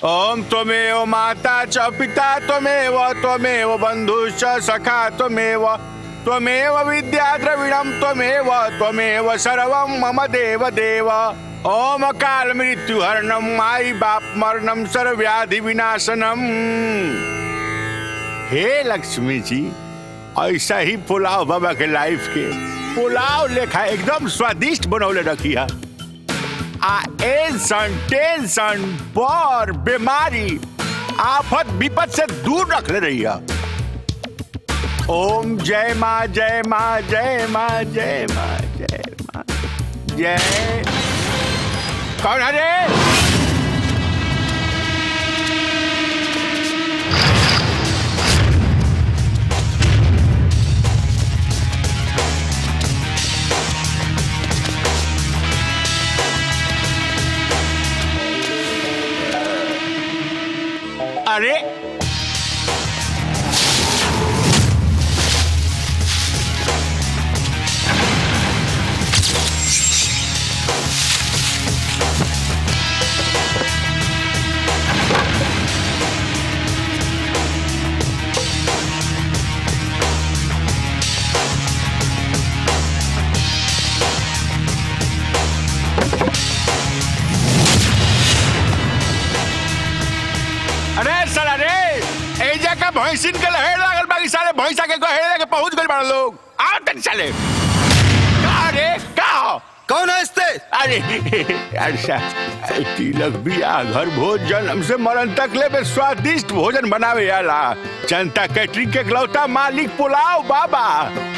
ओम त्वमेव माता च पिता त्वमेव त्वमेव बन्धुश्च सखा त्वमेव त्वमेव विद्या द्रविणं त्वमेव त्वमेव सर्वं मम देव देव ओम काल मृत्यु हरणम माई बाप मरणम सर्वव्याधि विनाशनम हे लक्ष्मी जी ऐसा ही पुलाव बाबा के लाइफ के पुलाव लेखा एकदम स्वादिष्ट बनौले रखी है आ एंसन टेंशन बर बीमारी आफत विपद से दूर रखले रही है ओम जय माँ जय माँ जय माँ जय माँ जय माँ जय कौन है रे अरे अरे साला रे एजा का भैंसिन के लहेड़ लागल बाकी साले भैंसा के गहेड़ लेके पहुंच गइल बाड़े लोग आओ तन साले का रे का हो? कौन है इसते अरे अच्छा तिलक बियाह घर भोज जन्म से मरण तक ले में स्वादिष्ट भोजन बनावे आला जनता कैटरिंग के इकलौता मालिक पुलाव बाबा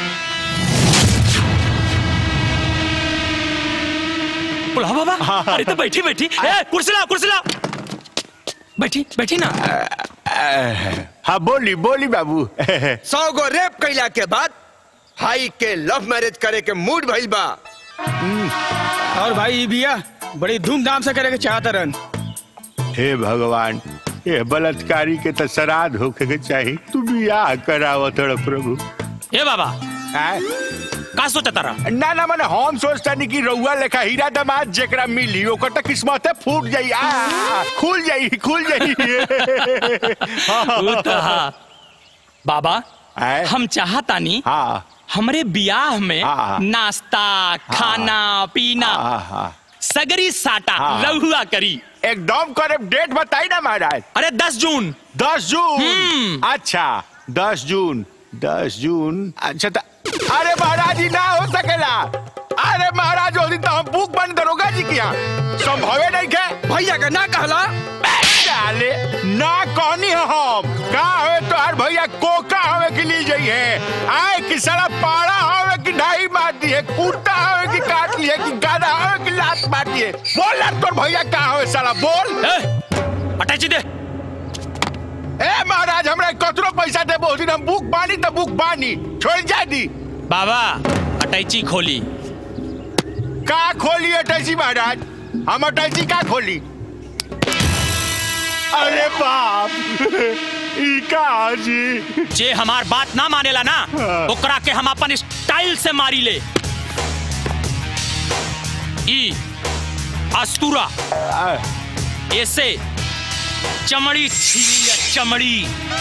बुला बाबा अरे तो बैठी बैठी ए, कुर्सी ला कुर्सी ला बैठी बैठी ना हाँ बोली बोली बाबू सौ गो रेप कैला के बाद हाई के लव मैरिज करे के मूड भइल बा और भाई ई बिया बड़ी धूमधाम से करे के चाहत रहन हे भगवान ये बलात्कारी के तो श्राद्ध होके के चाहिए तू बियाह करावत रह प्रभु ए बाबा आय? का सोचा तारा ना ना मैंने हम सोचता नहीं कि रउआ लेखा हीरा दमाद जेकरा मिली ओकर तो किस्मत फूट जाई आ खुल जाई खुल जाई उ तो हा। बाबा आय? हम चाहतानी हाँ हमरे बियाह में हाँ। नाश्ता खाना पीना हाँ हाँ सगरी साटा हाँ। रहुआ करी एकदम करे डेट बताई ना महाराज अरे दस जून दस जून हम्म। अच्छा दस जून दस जून अच्छा त- अरे महाराज जी ना हो सकेला अरे महाराज उस दिन तो हम बुक बंद दरोगा जी किया संभवे नहीं के भैया का ना कहला डाले ना कहनी है हम का हवे तो हर भैया कोका हवे के लिए जाइए आए कि साला पाड़ा हवे कि ढाई मार दिए कुर्ता हवे कि काट लिए कि गाना हवे कि लात मार दिए बोल ना तोर भैया का हवे साला बोल ए, अटैची दे ए महाराज हमरा कतरो पैसा दे बहुत दिन हम बुक बानी तो बुक बानी छोड़ जा दी बाबा अटैची खोली का खोली अटैची महाराज हम अटैची का खोली अरे बाप ई का जी जे हमार बात ना मानेला ना हाँ। ओकरा के हम अपन स्टाइल से मारी ले ई अस्तूरा आ, ऐसे चमड़ी छीनी ले, चमड़ी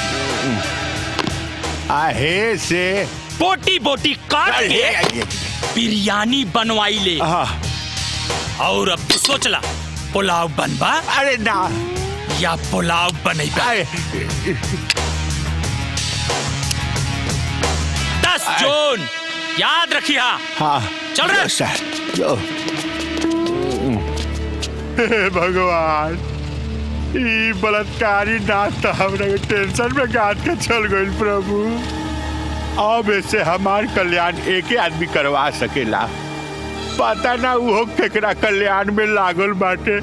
आहे से बोटी बोटी काट अरे, के अरे, बिरयानी बनवाई ले हाँ, और अब तू सोच ला पुलाव बनबा अरे ना या पुलाव बनेगा अरे दस जून याद रखिया हाँ चल रहे? जो सर जो हे भगवान ई बलात्कारी नाच तो हमरा के टेंशन में गाद के चल गइल प्रभु अब ऐसे हमार कल्याण एके आदमी करवा सकेला पता ना उहो केकरा कल्याण में लागल बाटे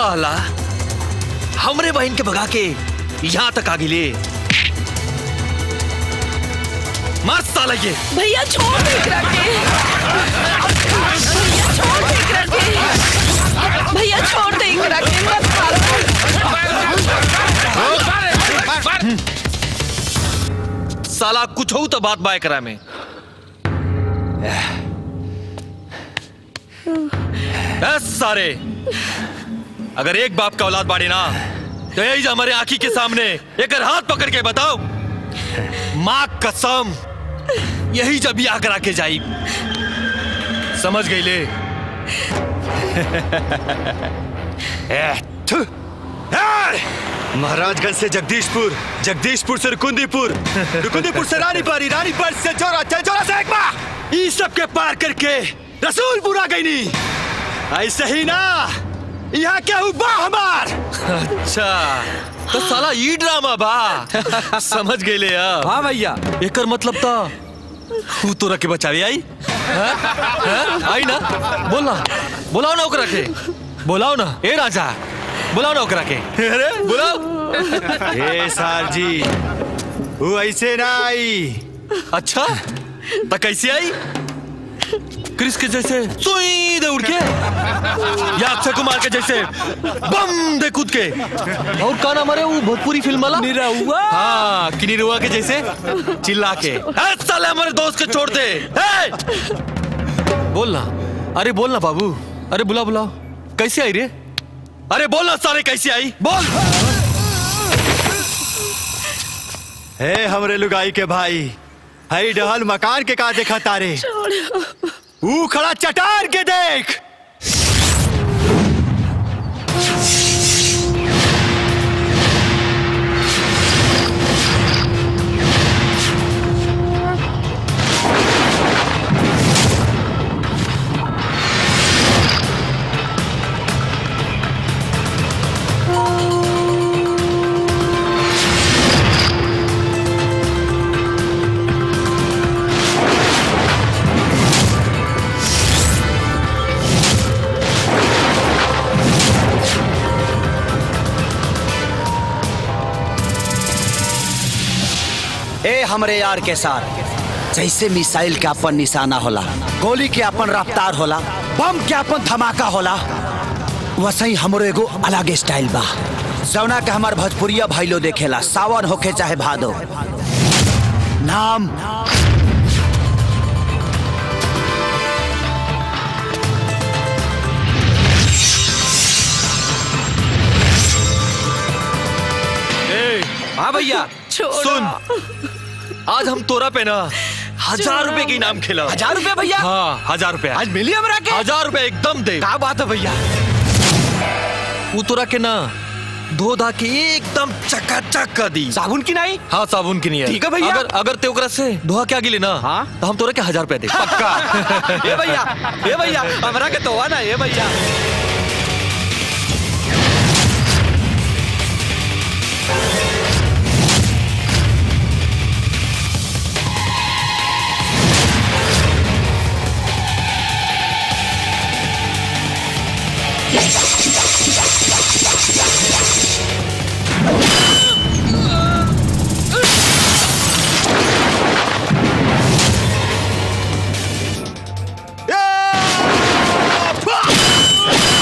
साला हमरे बहन के भगा के यहाँ तक आ गिले मस्त साला ये भैया छोड़ दे एकरा के भैया छोड़ दे एकरा के भैया छोड़ दे एकरा के मत मारो साला कुछ हो तो बात बाय करा में बस सारे अगर एक बाप का औलाद बाड़े ना तो यही जो हमारे आंखी के सामने एक हाथ पकड़ के बताओ माँ कसम यही जब ब्याह करा के जाई समझ गई ले ए, थु। ए, महाराजगंज से जगदीशपुर जगदीशपुर से रुकुंदीपुर रुकुंदीपुर से रानीपारी रानीपार से चौरा चौरा से एकमा ई सब के पार करके रसूलपुर आ गई नी ऐसे ही ना यहाँ क्या हुआ हमार अच्छा तो साला ई ड्रामा बा समझ गए ले हाँ भैया एकर मतलब था तू तोरा के बचावे आई हाँ? हाँ? आई ना बोल ना बुलाओ ना ओकरा के बुलाओ ना ए राजा बुलाओ ना ओकरा के अरे बुलाओ ए सार जी वो ऐसे ना आई अच्छा तो कैसे आई क्रिस के जैसे सुई दे उड़ के या अक्षय कुमार के जैसे बम दे कूद के और का नाम अरे वो भोजपुरी फिल्म वाला निरहुआ हाँ कि निरुआ के जैसे चिल्ला के "ए, साले हमारे दोस्त के छोड़ दे ए! बोलना अरे बोलना बाबू अरे बुला बुलाओ कैसे आई रे अरे बोलना सारे कैसे आई बोल हे हमरे लुगाई के भाई हई डहल मकान के का देखा तारे ऊ खड़ा चटार के देख ए हमरे यार के साथ जैसे मिसाइल के अपन निशाना होला गोली के अपन रफ्तार होला बम के अपन धमाका होला वैसे हमरो एगो अलग स्टाइल बा जौना के हमार भोजपुरिया भाई लो देखेला सावन होखे चाहे भादो नाम हाँ भैया छोड़ो। सुन आज हम तोरा पे ना हजार रुपए के इनाम खिला हजार रुपया भैया हाँ हजार रुपए आज मिली हमरा के हजार रुपए एकदम दे का बात है भैया वो तोरा के ना धो धा के एकदम चकाचक कर दी साबुन की नहीं हाँ साबुन की नहीं है ठीक है भैया। अगर अगर ते ओकरा से धोआ के आगे लेना हाँ। तो हम तोरा के हजार रुपया दे पक्का ए भैया ए भैया हमरा के तो ना ए भैया ए!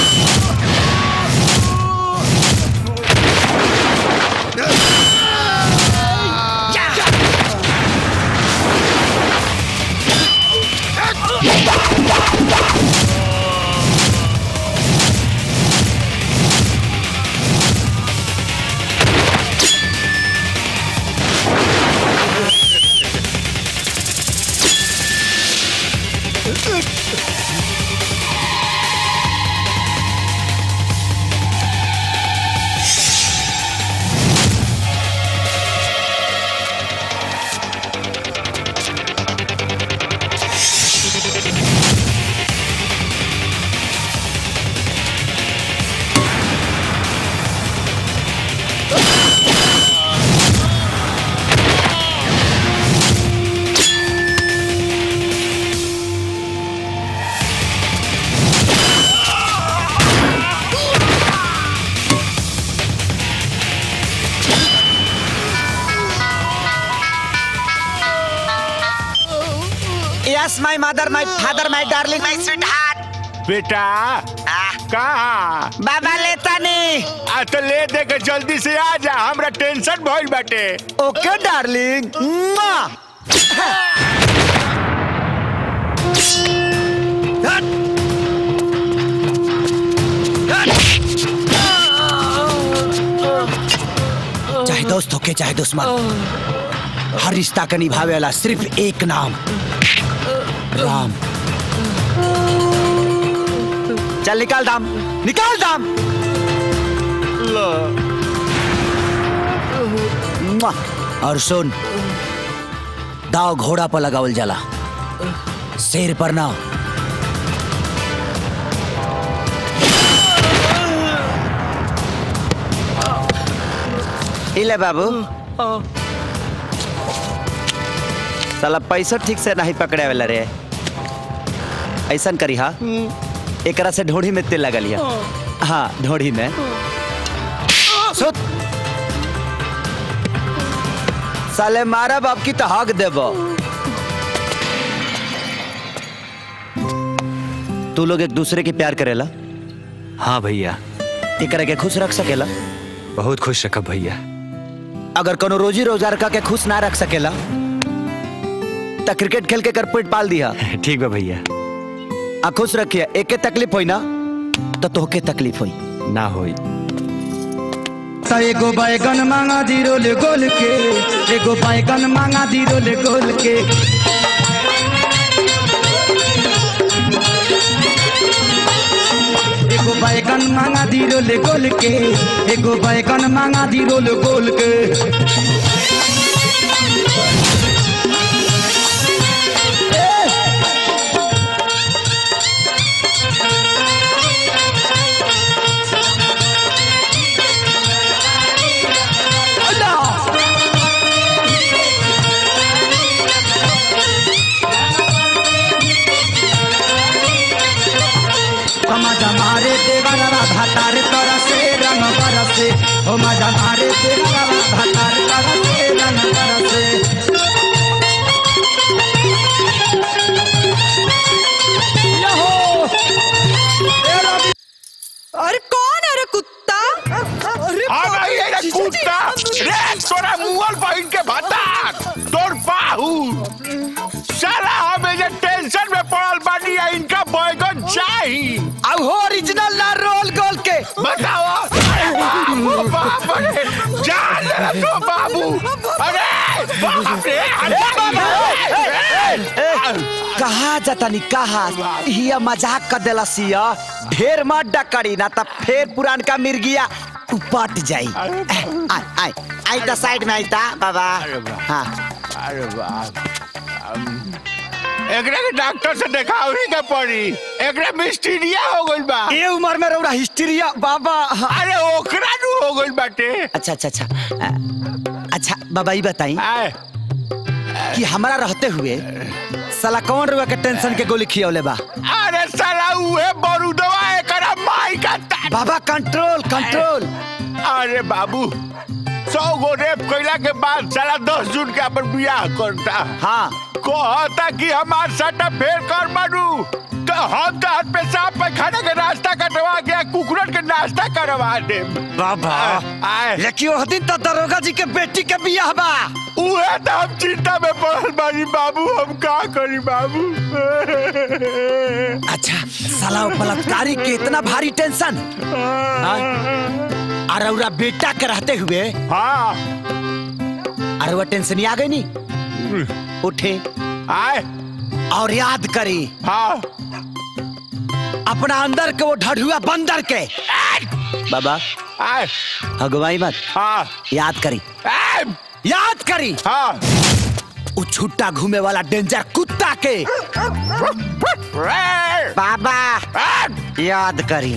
Yes my mother my father my darling my sweetheart बेटा कहाँ बाबा लेता नहीं आ तो ले दे के जल्दी से आ जा हमरा टेंशन भइल बाटे ओके डार्लिंग चाहे दोस्त हो के चाहे दुश्मन हर रिश्ता का निभावे वाला सिर्फ एक नाम राम चल निकाल दाम निकाल दाम मुआ। और सुन दाव घोड़ा पर लगावल जाला शेर पर ना इले बाबू साला पैसा ठीक से नहीं पकड़े वाला रे ऐसा करी हा एकरा से ढोढ़ी में तेल लगा लिया हाँ ढोढ़ी में सुत साले मारा बाप की तो हक देबो तू लोग एक दूसरे के प्यार करेला हाँ भैया एकरा के खुश रख सकेला बहुत खुश रखब भैया अगर कोनो रोजी रोजगार का के खुश ना रख सकेला तो क्रिकेट खेल के कर पेट पाल दिया ठीक बा भैया आ खुश रखिए एक के तकलीफ होई ना तो तोहके तकलीफ होई ना होई ता एगो बैगन मांगा जीरो ले गोल के एगो बैगन मांगा जीरो ले गोल के एगो बैगन मांगा जीरो ले गोल के एगो बैगन मांगा जीरो ले गोल के मजा मारे देवरवा भातार तोरा से रंग बरसे हो मजा मारे देवरवा भातार तोरा से रंग बरसे अरे कौन है रे कुत्ता अरे आ बाप गई रे, है रे जीजू जी, कुत्ता रे तोरा मुअल बहिन के भत्ता तोर बाहू साला हमें जे टेंशन में पड़ल बानी है इनका बैगन चाही अब हो ओरिजिनल ना रोल गोल के बताओ अरे बाबू बाप रे जान ले तो बाबू अरे बाप रे अरे कहा जतनी कहा हिया मजाक कर देला सिया ढेर मत डकड़ी ना तब फिर पुरानका मिर्गिया उपट जाई आई आई आई द साइड में आई ता बाबा हाँ अरे बाप एकरा के डॉक्टर से देखावही के पड़ी एकरा मिस्टीरिया हो गइल बा ये उम्र में रौरा हिस्ट्रिया बाबा हाँ। अरे ओकरा नु हो गइल बाटे अच्छा अच्छा अच्छा अ, अच्छा बाबा ये बताई आए कि हमारा रहते हुए साला कौन रुआ के टेंशन के गोली खियौले बा अरे साला उहे बरूदवा एकरा माई का ता- बाबा कंट्रोल कंट्रोल अरे बाबू सौ गो रेप कैला के बाद साला दस जून के अपन बियाह करता हाँ कहता कि हमार सटा फेर कर मारू तो हम तो हाथ पे साफ पैखाना के नाश्ता कटवा के कुकुरन के नाश्ता करवा दे बाबा आए लेकिन वो दिन तो दरोगा जी के बेटी के बियाह बा उहे तो हम चिंता में पड़ल बानी बाबू हम का करी बाबू अच्छा साला वो बलात्कारी के इतना भारी टेंशन हाँ? और रौरा बेटा के रहते हुए हाँ अरे वो टेंशन आ गई नहीं उठे आए और याद करी हाँ अपना अंदर के वो ढढ़ुआ बंदर के बाबा आए हगवाई मत हाँ याद करी आए याद करी हाँ वो छुट्टा घूमे वाला डेंजर कुत्ता के रे, बाबा आए, याद करी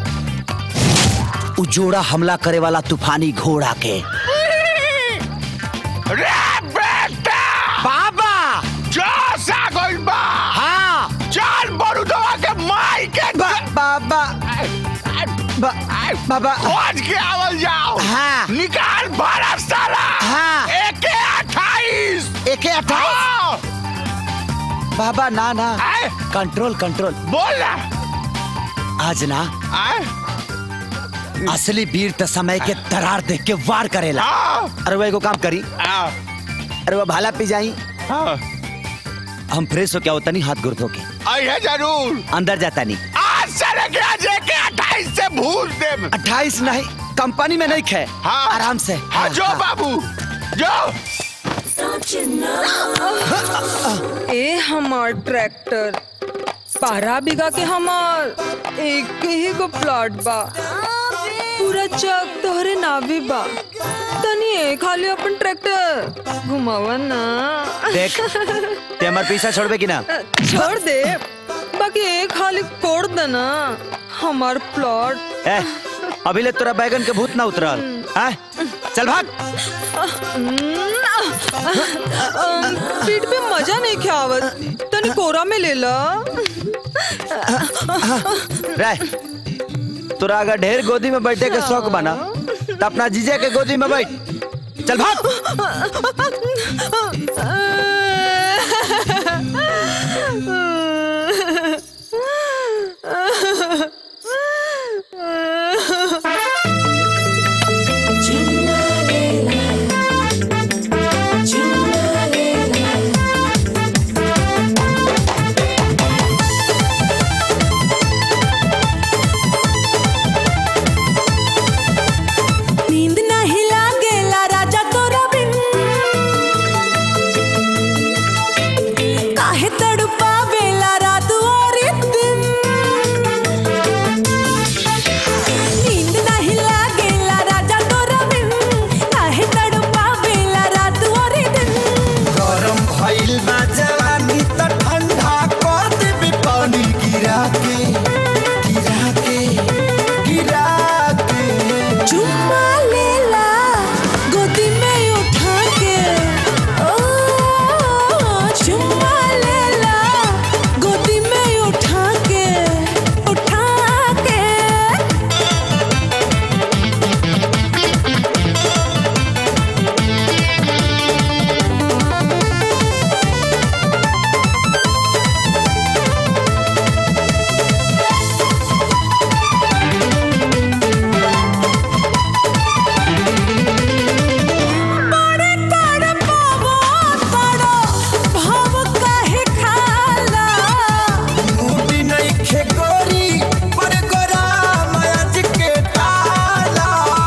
वो जोड़ा हमला करे वाला तूफानी घोड़ा के रे बेटा बाबा जोश आ गइल बा हाँ चल बरूदवा के माई के बा, बाबा बा, बाबा खोज के आवल जाओ हाँ। निकाल बारह साला हाँ। एक अट्ठाईस एक अट्ठाईस हाँ। बाबा ना ना आए कंट्रोल कंट्रोल बोल ना आज ना आए असली वीर त समय के दरार देख के वार करेला हाँ अरे वो एगो काम करी हाँ अरे वो भाला पी जाई हाँ हम फ्रेश हो क्या होता नहीं हाथ गुड़ धो के आइए जरूर अंदर जाता नहीं आज से लेके आज के अट्ठाईस से भूल दे अट्ठाईस नहीं कंपनी में नहीं खे हाँ। आराम से हाँ जो बाबू जो ए हमार ट्रैक्टर बारह बीघा के हमार एक ही गो प्लॉट बा पूरा चक तोहरे नावी बा तनी ए खाली अपन ट्रैक्टर घुमावा ना देख ते हमार पीछा छोड़बे कि ना छोड़ दे बाकी एक खाली कोड़ देना हमार प्लॉट ए अभी ले तोरा बैगन के भूत ना उतरल हैं? चल भाग अम, पीठ पे मजा नहीं खावत तनी कोरा में ले ला रह तोरा अगर ढेर गोदी में बैठे के शौक बना तो अपना जीजा के गोदी में बैठ चल भाग नींद नहीं लागेला राजा तोरा बिन काहे तड़पावेला रात और दिन नींद नहीं लागेला राजा तोरा बिन काहे तड़पावेला रात और दिन गरम भइल बा जवानी त ठंडा कर देबे पानी गिरा के गिरा के गिरा के चुम्मा लेला गोदी में उठा के ओ चुम्मा लेला गोदी में उठा के उठा के बड़े तड़पावो तड़ो भाव काहे खाला मूडी नहीं खे गोरी पर गोरा मयाज के ताला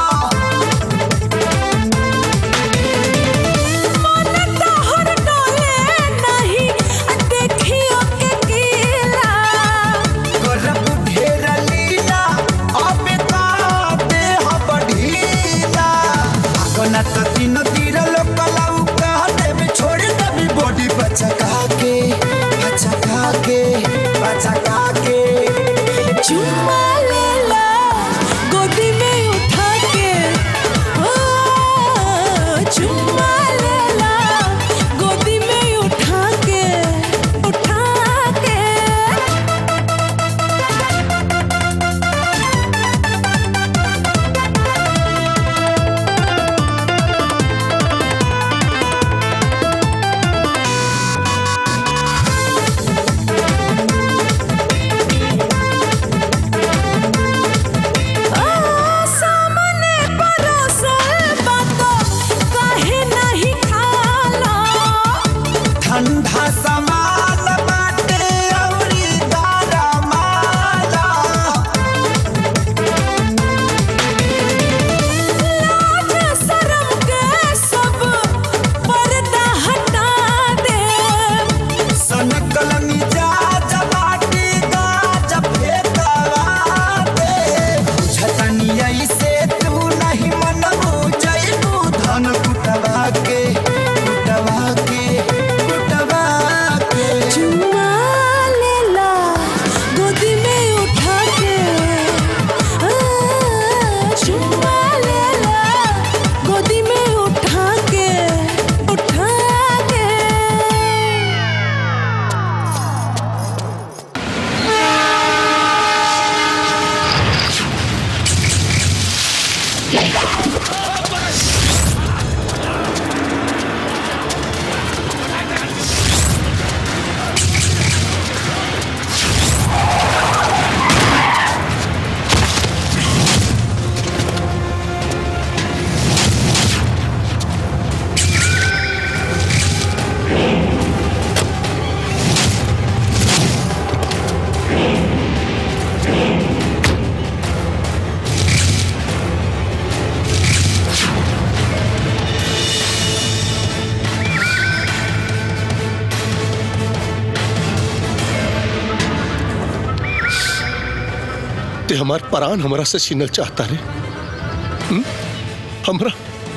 मन तोहर डोले नहीं देखियो के कीला गरब ढेर लीला अबे ताते ह बढ़ीला आगना त तीन तीर लोकलाऊ कह देबे छोड़ देबे बॉडी बचका के बचका के बचका के चुम्मा लेला गोदी में उठा के ओ चुम्मा लेला गोदी में उठा के उठा के सामने परोसल बातो काहे नहीं खाला ठंडा समान बाटे औरी दारा माला लाज शरम के सब पर्दा हटा दे सनकल मिजाज बाटी गाज फेतवा दे बुझतनी ऐसे तू नहीं मनबू जइबू धन कुटवा के कुटवा के कुटवा के ते हमार परान हमरा से छीनल चाहता रे हुँ? हमरा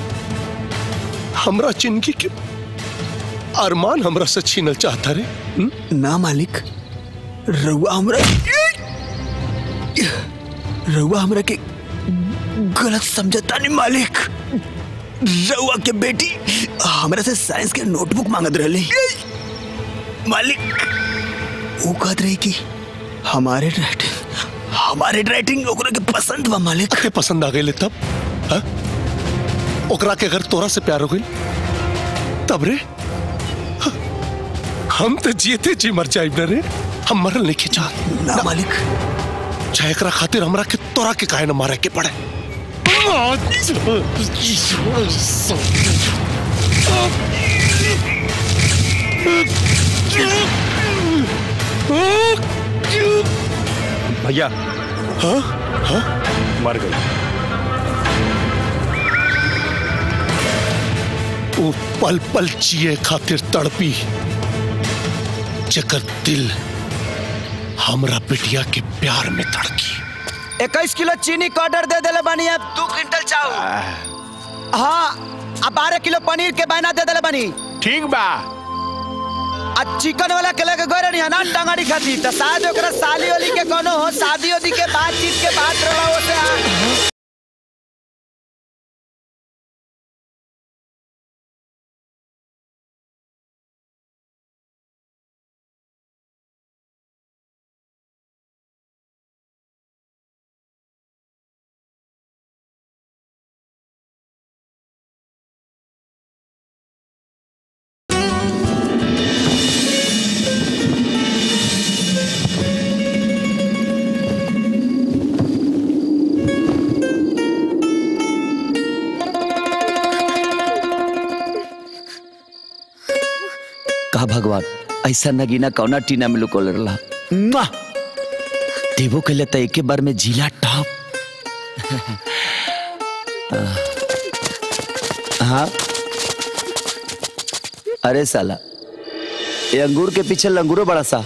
हमरा जिंदगी के अरमान हमरा से छीनल चाहता रे हुँ? ना मालिक रउआ हमरा रउआ हमरा के गलत समझता नहीं मालिक रउआ के बेटी हमरा से साइंस के नोटबुक मांगत रहली मालिक वो कहत रही कि हमारे राइटिंग हमारे राइटिंग ओकरा के पसंद बा मालिक के पसंद आ गए तब हा? ओकरा के अगर तोरा से प्यार हो गई तब रे हा, हम तो जीते जी मर जाए न रे हम मरल नहीं खिंचा ना मालिक चाहे एकरा खातिर हमरा के तोरा के काहे न मारे के पड़े भैया हाँ हाँ मर गई वो पल पल जिए खातिर तड़पी जकर दिल हमरा बिटिया के प्यार में धड़की इक्कीस किलो चीनी का ऑर्डर दे देले बानी अब दो क्विंटल चाउ हाँ अब बारह किलो पनीर के बहना दे देले बानी ठीक बा आ चिकन वाला के लगे गोरे नहीं ना टंगाड़ी खाती तो शायद ओकरा साली वाली के कोनो हो शादी वादी के बातचीत के बात रहा हो से आ का भगवान ऐसा नगीना कौना टीना में लुकोल रहा मुआ! देवो के लिए तो एक बार में जिला टॉप हाँ अरे साला ये अंगूर के पीछे लंगूरो बड़ा सा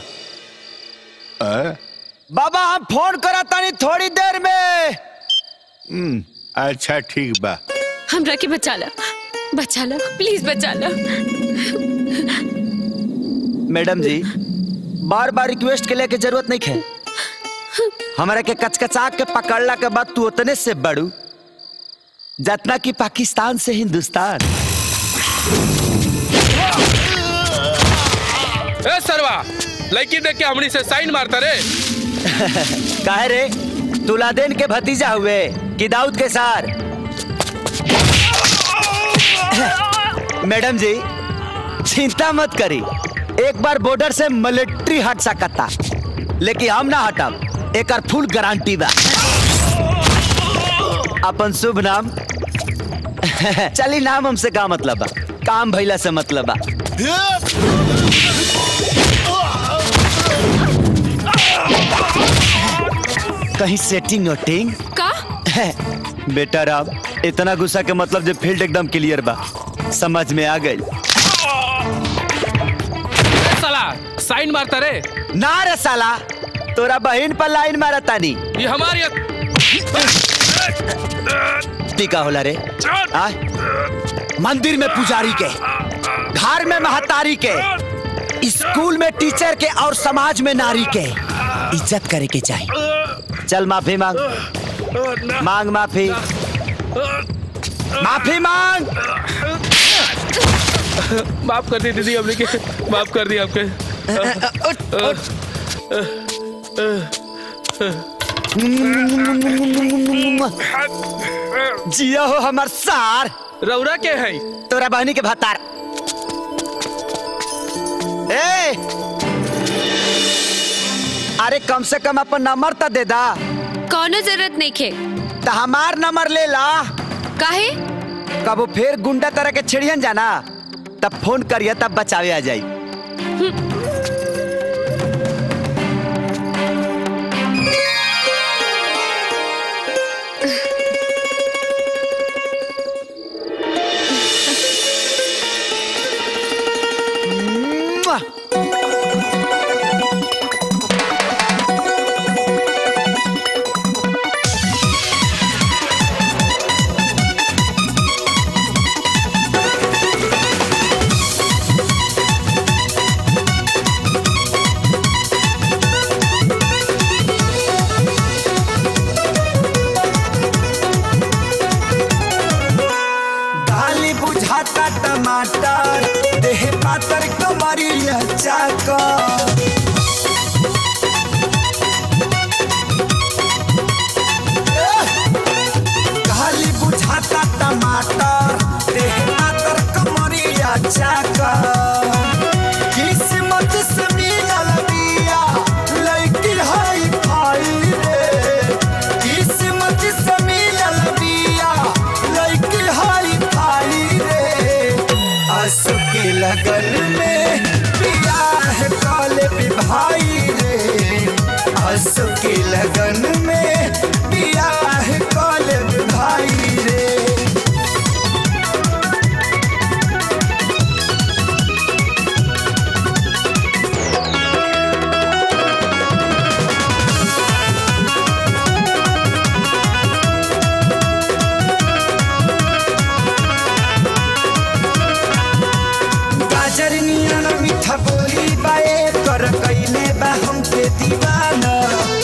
बाबा हम फोन करा तानी थोड़ी देर में हम्म, अच्छा ठीक बा हमरा के बचा ला बचा ला प्लीज बचा ला मैडम जी बार बार रिक्वेस्ट के लिए के जरूरत नहीं है हमारा के कचकचा के पकड़ला के बाद तू उतने से बड़ू जितना कि पाकिस्तान से हिंदुस्तान ए सरवा लड़की देख के हमनी से साइन मारता रे काहे रे तुलादेन के भतीजा हुए कि दाऊद के सार मैडम जी चिंता मत करी एक बार बॉर्डर से मिलिट्री हट सकता लेकिन हम ना हटब एक फुल गारंटी बा अपन शुभ नाम चली नाम हमसे का मतलब बा काम भइला से मतलब बा कहीं सेटिंग वोटिंग का बेटा राम इतना गुस्सा के मतलब जब फील्ड एकदम क्लियर बा समझ में आ गई ए साला साइन मारता रे ना रे साला तोरा बहन पर लाइन मारा तानी ये हमारी टीका होला रे आ? मंदिर में पुजारी के घर में महतारी के स्कूल में टीचर के और समाज में नारी के इज्जत करे के चाहिए चल माफी मांग मांग माफी माफी मांग माफ कर दी दीदी हमने के माफ कर दी आपके जिया हो हमार सार रौरा के है तोरा बहनी के भतार ए अरे कम से कम अपन नंबर तो दे दा कौनो जरूरत नहीं खे तो हमार नंबर ले ला काहे कब वो फिर गुंडा तरह के छिड़ियन जाना तब फोन करिए तब बचावे आ जाई चाकर खाली बुझाता टमाटर देह मातर कमरिया चाकर किस्मत से मिलल बिया लड़की हाई फाई रे किस्मत से मिलल बिया लड़की हाई फाई रे आंसू के लगन में बियाह काले भाई रे आंसू के लगन में बियाह काले भाई रे गाजर नियन मीठा बोली बाए कर कैले बा हमके दीवाना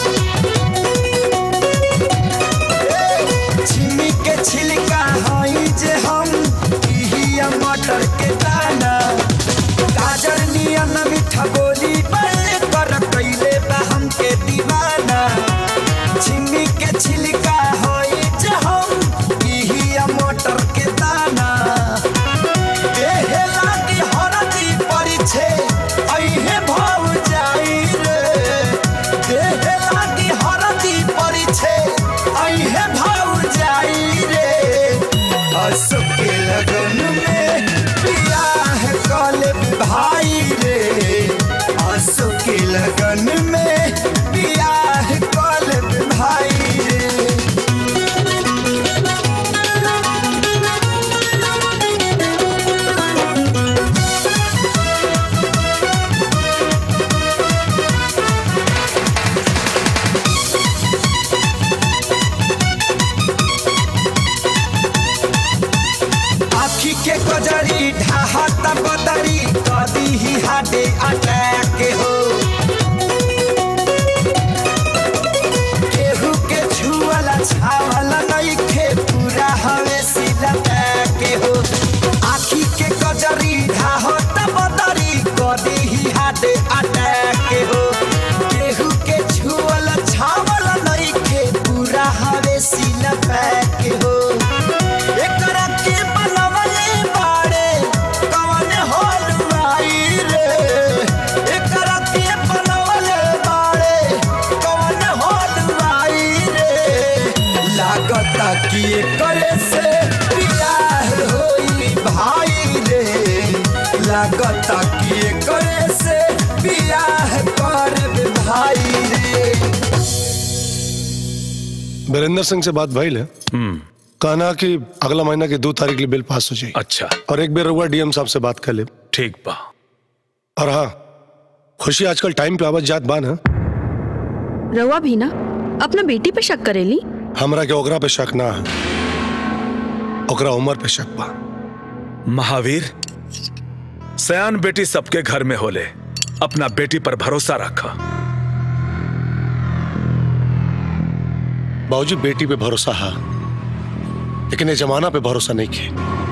ए, छिमी के छिलका हई जे हम इहिया मटर के दाना गाजर नियन मीठा बोली बाए कर कैले बा हमके दीवाना छिमी के छिलका हई जे हम इहिया मटर के दाना देहे लागी हरदी परिछे अइहे भाव जाई रे देहे लागी हरदी परिछे अइहे भाव जाई रे असो के लगन में बियाह कले भाई रे असो के लगन में बियाह कले भाई रे आखी के कजरी ढाहत बदरी कदी ही हाडे अटैक हो केहू के छुअला छावला नइखे पूरा हवे सिला के हो आखी के कजरी ढाहत बदरी कदी ही हाडे अटैक हो केहू के छुअला छावला नइखे पूरा हवे सिला के हो एकरा के बनवले बाड़े कवन हलवाई रे एकरा के बनवले बाड़े कवन हलवाई रे लागता कि एकरे से बियाह होई भाई रे लागता कि एकरे से बियाह करब भाई रे वीरेंद्र सिंह से बात भइल है कहना कि अगला महीना की दो तारीख के लिए बिल पास हो जाए अच्छा और एक बेर रहुआ डीएम साहब से बात कर ले ठीक बा और हाँ खुशी आजकल टाइम पे आवत जात बान है रवा भी ना अपना बेटी पे शक करेली हमरा के ओकरा पे शक ना है ओकरा उम्र पे शक बा महावीर सयान बेटी सबके घर में होले अपना बेटी पर भरोसा रखा बाबूजी बेटी पे भरोसा है लेकिन ये जमाना पे भरोसा नहीं किए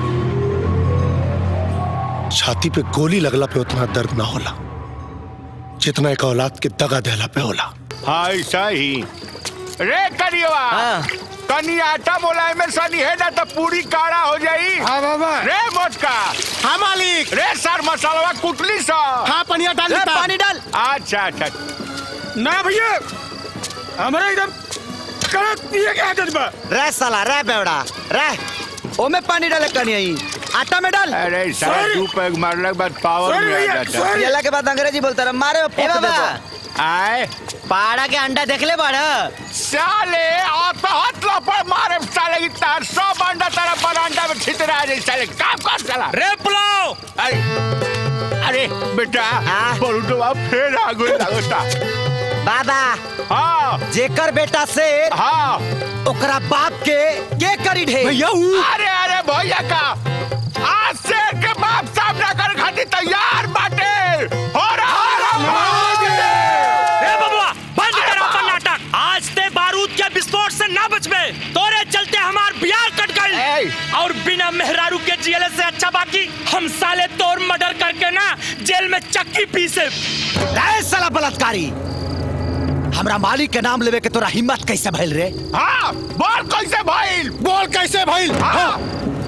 छाती पे गोली लगला पे उतना दर्द ना होला जितना एक औलाद के दगा दहला पे होला हाँ ऐसा ही रे करियवा कनी आटा बोला में सनी है ना तो पूरी काड़ा हो जाई हाँ बाबा रे मोटका हाँ मालिक रे सर मसाला कुटली सा हाँ पनिया डाल रे, पानी डाल। अच्छा अच्छा ना भैया हमारा एकदम कड़क पिए के आदत बा रे साला रे बेवड़ा रे ओमे पानी डाले कनी आई आटा में डाल अरे सारा दू पैग मारने के बाद पावर में आ जाता है येला के बाद अंग्रेजी बोलता रहा मारे में ए फूक बाबा। देता आए पाड़ा के अंडा देख ले बाड़ा साले आता हाथ लपड़ मारे साले की तार सब अंडा तेरा बरांडा में छितरा जाए साले काम कर साला रे पुलाव अरे अरे बेटा बोलू तो आप फिर आ गए लगता बाबा हाँ जेकर बेटा से हाँ ओकरा बाप के के करी ढे भैया अरे अरे भैया का आज से के बाप सामना कर खातिर तैयार बाटे हो रहा ए बबुआ बंद कर अपन नाटक आज ते बारूद के विस्फोट से ना बचबे तोरे चलते हमार बियाह कट गई और बिना मेहरारू के जियले से अच्छा बाकी हम साले तोर और मर्डर करके ना जेल में चक्की पीसे रे साला बलात्कारी हमरा मालिक के नाम लेवे के तोरा हिम्मत कैसे भइल रे हाँ बोल कैसे भइल बोल कैसे भइल हाँ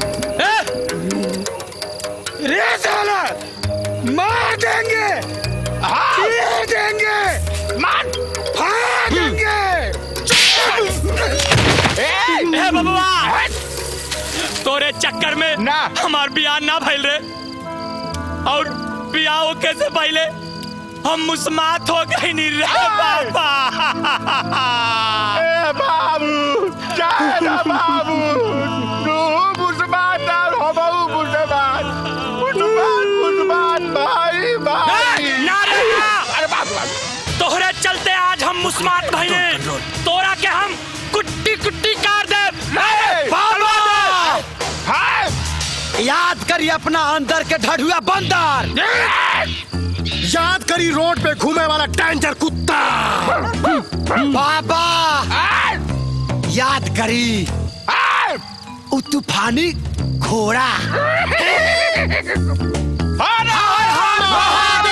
रे साला मार देंगे चीर देंगे मार फाड़ देंगे ए बबुआ तोरे चक्कर में ना हमार बियाह ना भइल रे और बियाह होके से पहले हम मुस्मात हो गई नी रे बाबा ए बाबू जय ना बाबू तू मुसलमान और हम मुसलमान मुसलमान मुसलमान भाई भाई ना रे ना। अरे बाबू तोहरे चलते आज हम मुस्मात भइले तोरा के हम कुट्टी कुट्टी काट दे बाबा याद करी अपना अंदर के ढढ़ुआ बंदर याद करी रोड पे घूमे वाला डेंजर कुत्ता बाबा याद करी उ तूफानी घोड़ा हर हर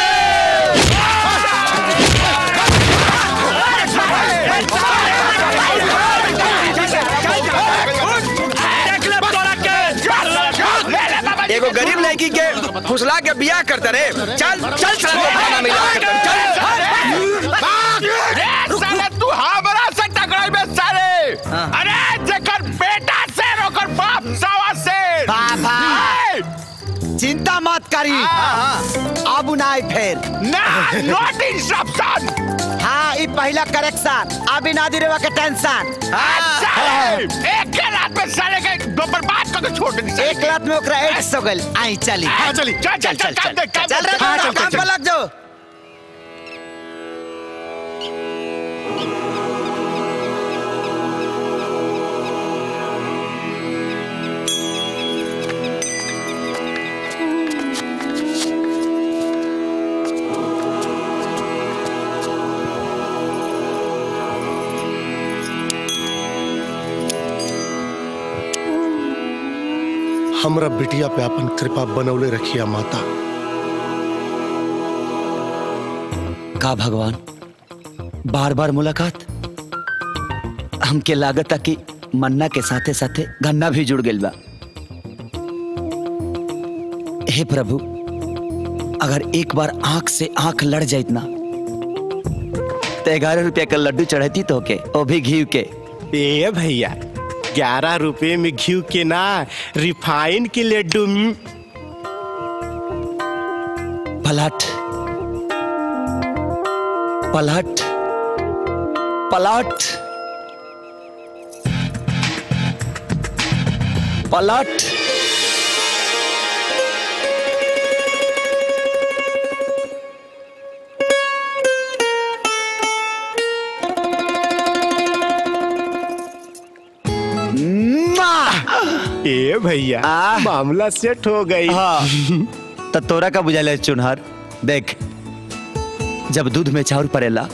देख ले तोरा के एगो गरीब लड़की के फुसला के बियाह करता रे चल चल साला को खाना मिला चल अरे साले तू हमरा से टकराई बे साले अरे जेकर बेटा से ओकर बाप सावा से बाबा चिंता मत करी अब नाई फेर ना नॉट इंस्ट्रक्शन हाँ ई पहला करेक्शन अभी ना दी रेवा के टेंशन साले एक के रात में साले के दो बर्बाद करके छोड़ दे एक रात में ओकरा एड्स हो गइल आई चली हाँ, चली। चल, चल, चल, काम दे, काम चल दे। रे हाँ, बाबा, चल, चल, काम चल। पर लग जाओ हमरा बिटिया पे अपन कृपा बनौले रखिया माता का भगवान बार बार मुलाकात हमके लागत कि मन्ना के साथे साथे गन्ना भी जुड़ गइल बा हे प्रभु अगर एक बार आंख से आंख लड़ जाइत ना तो ग्यारह रुपया का लड्डू चढ़ती तो के ओ भी घी के ए भैया ग्यारह रुपए में घी के ना रिफाइन के लड्डू में पलट पलट पलट पलट ए भैया मामला सेट हो गई हाँ तो तोरा का बुझाला चुनहर देख जब दूध में चाउर पड़ेला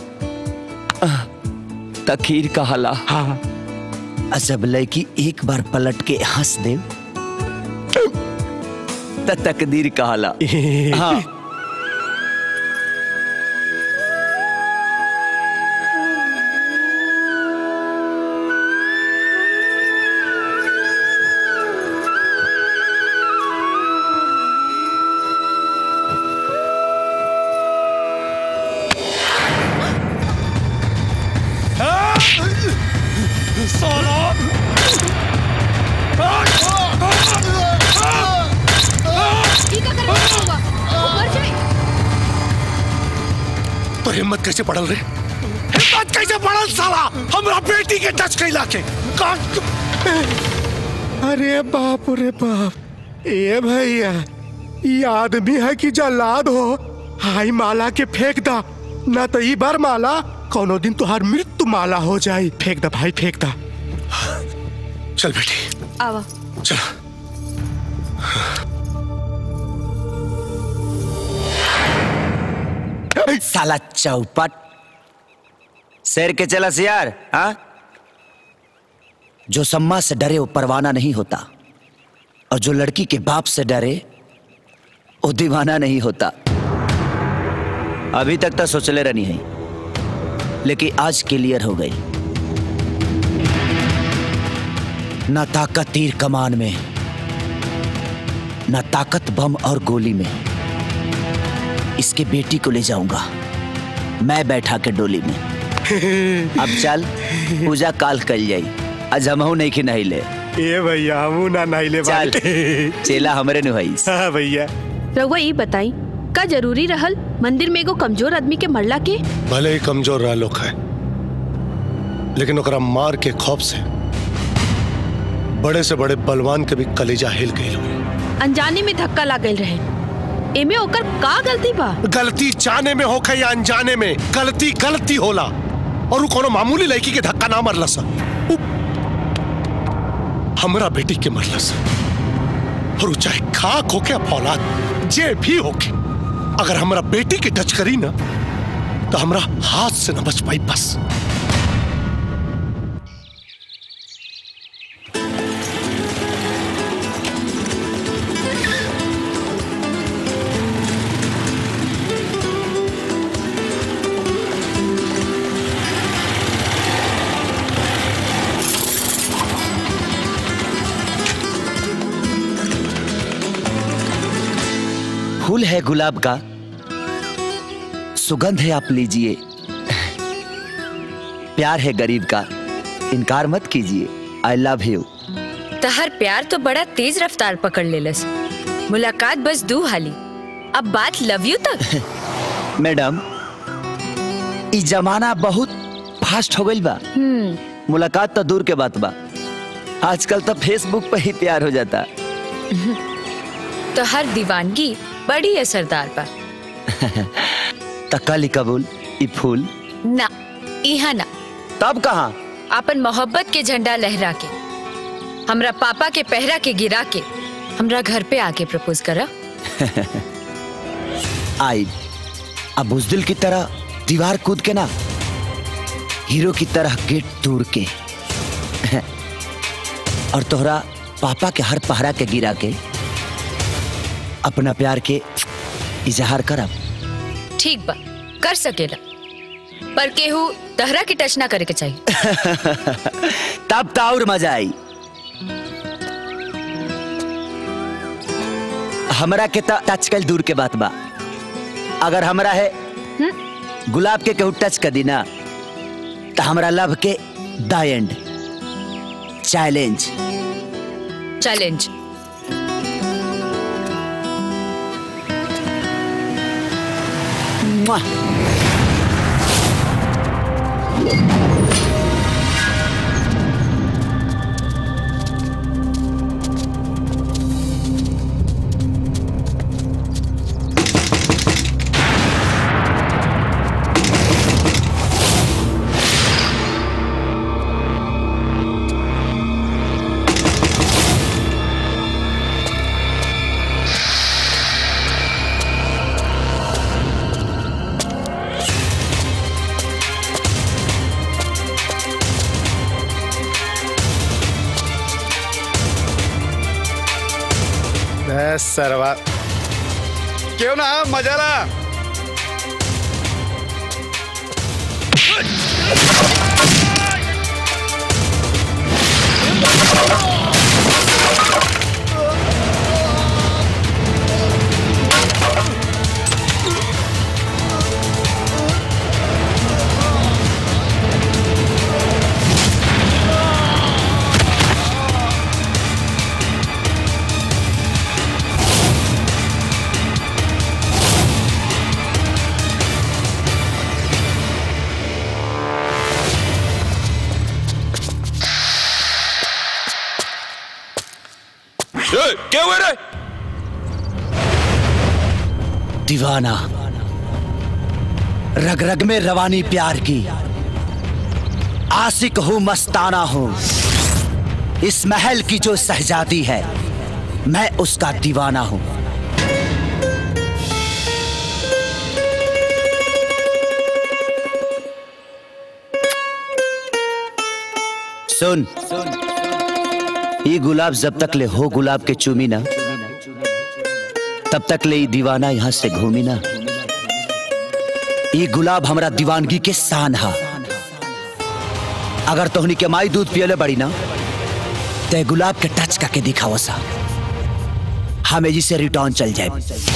त खीर कहाला हाँ जब लड़की एक बार पलट के हंस दे त तकदीर कहाला हाँ तो हिम्मत कैसे पड़ल रे हिम्मत कैसे पड़ल साला हमरा बेटी के टच कैला के का- अरे बाप रे बाप ए भैया ये आदमी है कि जल्लाद हो हाई माला के फेंक दा ना तो ई बार माला कोनो दिन तुहार मृत्यु माला हो जाए फेंक दा भाई फेंक दा चल बेटी आवा चल साला चौपट शेर के चला सियार हाँ जो सम्मा से डरे वो परवाना नहीं होता और जो लड़की के बाप से डरे वो दीवाना नहीं होता अभी तक तो सोचले रहनी है लेकिन आज क्लियर हो गई न ताकत तीर कमान में न ताकत बम और गोली में इसके बेटी को ले जाऊंगा मैं बैठा के डोली में अब चल पूजा काल कल जाई आज हमहू नहीं कि नहीं ले ए भैया हमू ना नहिले चल चेला हमरे नुहई हाँ भैया रउआ ये बताई का जरूरी रहल मंदिर में एगो कमजोर आदमी के मरला के भले ही कमजोर रहा लोग है लेकिन ओकरा मार के खौफ से बड़े से बड़े बलवान के भी कलेजा हिल गई अनजाने में धक्का लागल रहे एमे ओकर का गलती बा गलती जाने में होखे या अनजाने में गलती गलती होला और उ कोनो मामूली लड़की के धक्का ना मरला सा उ हमरा बेटी के मरला सा और उ चाहे खाक होके या फौलाद जे भी होके अगर हमरा बेटी के टच करी ना तो हमरा हाथ से न बच पाई बस फूल है गुलाब का सुगंध है आप लीजिए प्यार है गरीब का इनकार मत कीजिए आई लव यू तहर प्यार तो बड़ा तेज रफ्तार पकड़ लेलस मुलाकात बस दू हाली अब बात लव यू तक मैडम ई जमाना बहुत फास्ट हो गई बा मुलाकात तो दूर के बात बा आजकल तो फेसबुक पे ही प्यार हो जाता तो हर दीवानगी बड़ी असरदार बा तकाली कबूल ई फूल ना इहा ना तब कहा अपन मोहब्बत के झंडा लहरा के हमरा पापा के पहरा के गिरा के हमरा घर पे आके प्रपोज करा आई अब बुजदिल की तरह दीवार कूद के ना हीरो की तरह गेट तोड़ के और तोहरा पापा के हर पहरा के गिरा के अपना प्यार के इजहार करब ठीक बा कर सकेला पर केहू तहरा के टच ना करे के चाहिए तब तो और मजा आई हमरा के तो टच कल दूर के बात बा अगर हमरा है गुलाब के केहू टच कर दी ना तो हमरा लव के द एंड चैलेंज चैलेंज बस सरवा क्यों ना मजा ला क्या हुआ रे दीवाना रग रग में रवानी प्यार की आशिक हूं मस्ताना हूं इस महल की जो सहजादी है मैं उसका दीवाना हूं सुन ये गुलाब जब तक ले हो गुलाब के चूमी ना तब तक ले ई दीवाना यहाँ से घूमी ना ई गुलाब हमरा दीवानगी के शान हा अगर तोहनी के माई दूध पियले बड़ी ना ते गुलाब के टच करके दिखाओ सा हमें जी से रिटर्न चल जाए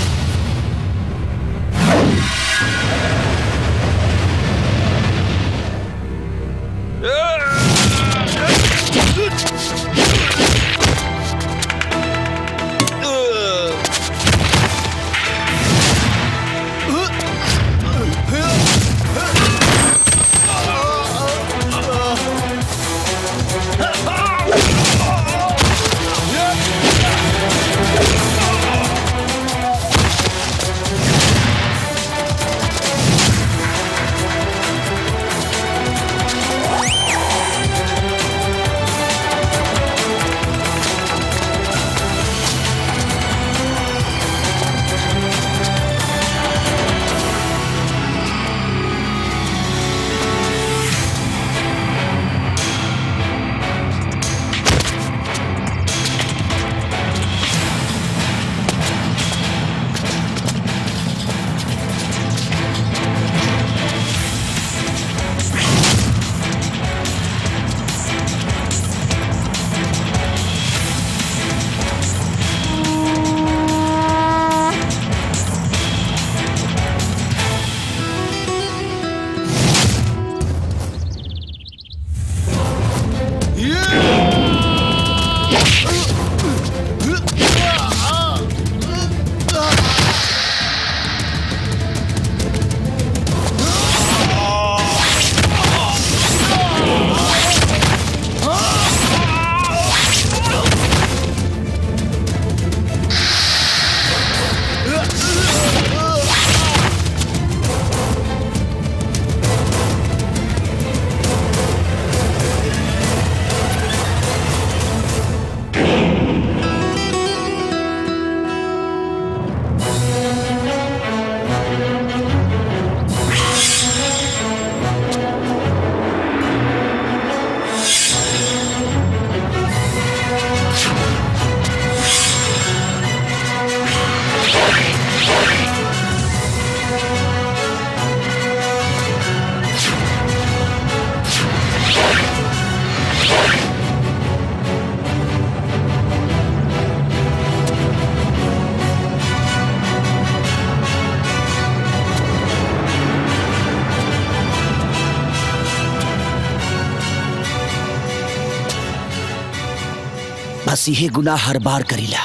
बस यही गुनाह हर बार करीला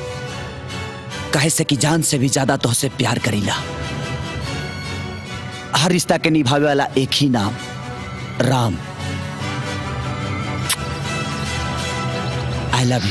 कहे से कि जान से भी ज्यादा तो से प्यार करीला हर रिश्ता के निभावे वाला एक ही नाम राम आई लव यू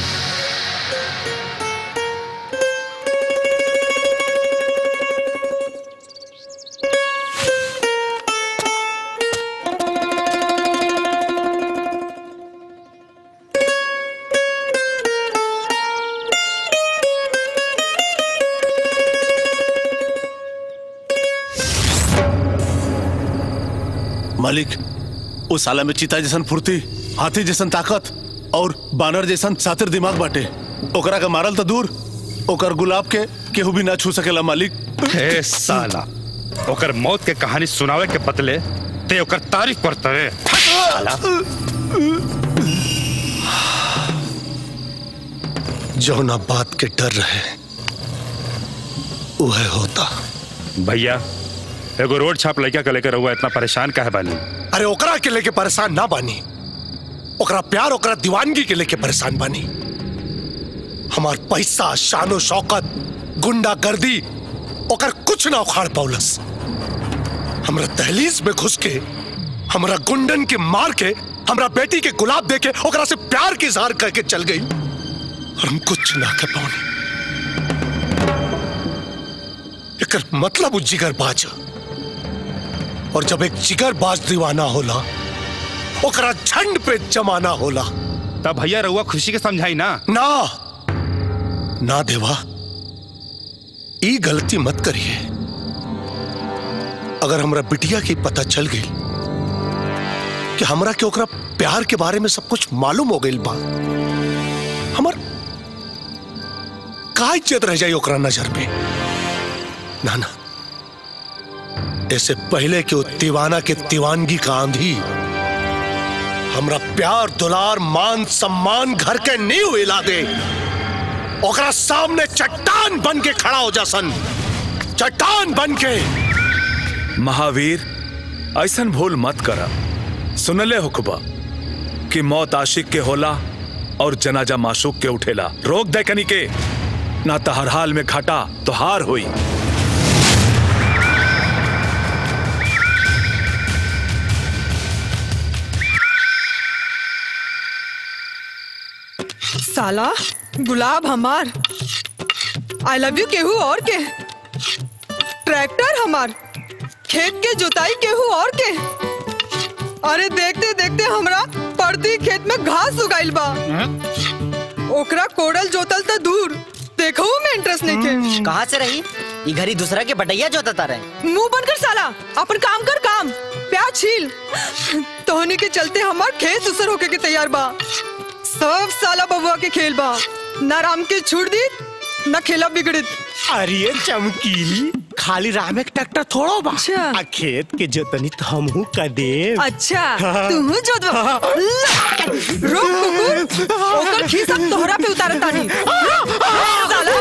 मालिक उस साला में चीता जैसन फुर्ती हाथी जैसन ताकत और बानर जैसन सातिर दिमाग बाटे ओकरा के मारल तो दूर ओकर गुलाब के केहू भी ना छू सकेला मालिक ए साला ओकर मौत के कहानी सुनावे के बदले ते ओकर तारीफ करते रे साला जौना बात के डर रहे वह होता भैया एगो रोड छाप लड़का के लेकर हुआ इतना परेशान काहे बानी अरे ओकरा के लेके परेशान ना बानी ओकरा प्यार ओकरा दीवानगी के लेके परेशान बानी हमार पैसा शानो शौकत गुंडा गर्दी ओकर कुछ ना उखाड़ पौलस हमरा दहलीज में घुस के हमरा गुंडन के मार के हमरा बेटी के गुलाब दे के ओकरा से प्यार के इजहार करके चल गई और हम कुछ ना कर पाऊनी एकर मतलब वो जिगरबाज है। और जब एक जिगरबाज दीवाना होला ओकरा झंड पे जमाना होला तब भैया रहुआ खुशी के समझाई ना ना ना देवा ई गलती मत करिए अगर हमरा बिटिया की पता चल गई कि हमरा के ओकरा प्यार के बारे में सब कुछ मालूम हो गई बा हमर का इज्जत रह जाई ओकरा नजर में ना ना ऐसे पहले कि वो दीवाना के दीवानगी का आंधी हमरा प्यार दुलार मान सम्मान घर के नींव हिला दे ओकरा सामने चट्टान बन के खड़ा हो जा सन चट्टान बन के महावीर ऐसन भूल मत करा सुनले हुकबा कि मौत आशिक के होला और जनाजा माशूक के उठेला रोक दे कनी के ना तो हर हाल में घाटा तो हार हुई साला गुलाब हमार आई लव यू केहू और के ट्रैक्टर हमार खेत के जुताई केहू और के अरे देखते देखते हमरा पड़ती खेत में घास उगाइल बा ओकरा कोड़ल जोतल त दूर देखो में इंटरेस्ट नहीं के कहाँ से रही ये घरी दूसरा के बटैया जोतता रहे मुंह बंद कर साला अपन काम कर काम प्याज छील तोहनी के चलते हमार खेत उसर होके के तैयार बा सब साला बबुआ के खेल बा ना राम के छूट दी ना खेला बिगड़ित अरे चमकीली खाली राम एक ट्रैक्टर थोड़ो बा आ खेत के जोतनी तो हमहू का देव अच्छा तू जो रुक कुकुर ओकर खीस अब तोहरा पे उतारत तानी साला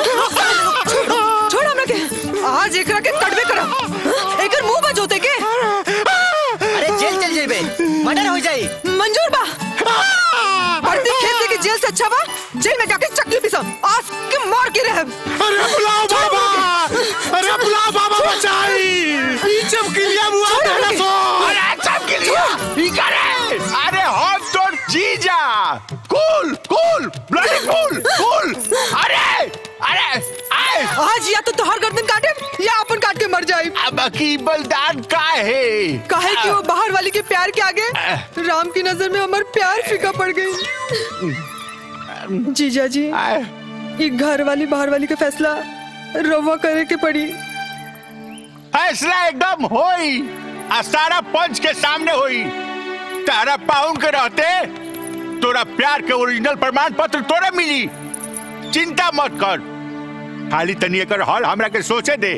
छोड़ छोड़ हमरा के आज एकरा के कटबे करब एकर मुंह बा जोते के अरे जेल चल जेबे मर्डर हो जाई मंजूर बा बढ़ती खेत के जेल से अच्छा बा जेल में जाके चक्की पिसम आज के मार के रहब अरे बुलाओ बाबा अरे बुलाओ बाबा बचाई ई चमकीलिया मुआ देला सो अरे चमकीलिया ई करे अरे हम तो जीजा कूल कूल ब्लडी कूल कूल अरे अरे आए आज या तो तोहर गर्दन काटे या अपन काट के मर जाए अब की बलिदान का है काहे कि वो बाहर वाली के प्यार के आगे राम की नजर में हमार प्यार फीका पड़ गई जीजा जी ये घर वाली बाहर वाली का फैसला रवा करे के पड़ी फैसला एकदम होई आ सारा पंच के सामने होई तारा पाउन के रहते तोरा प्यार के ओरिजिनल प्रमाण पत्र तोरा मिली चिंता मत कर खाली तनी एकर हल हमरा के सोचे दे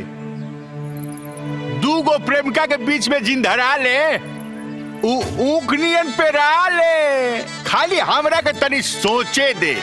दू गो प्रेमिका के बीच में जिन धरा ले ऊ ऊख नियन पे रहा ले खाली हमरा के तनी सोचे दे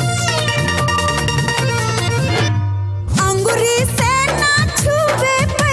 अंगूरी से ना छुए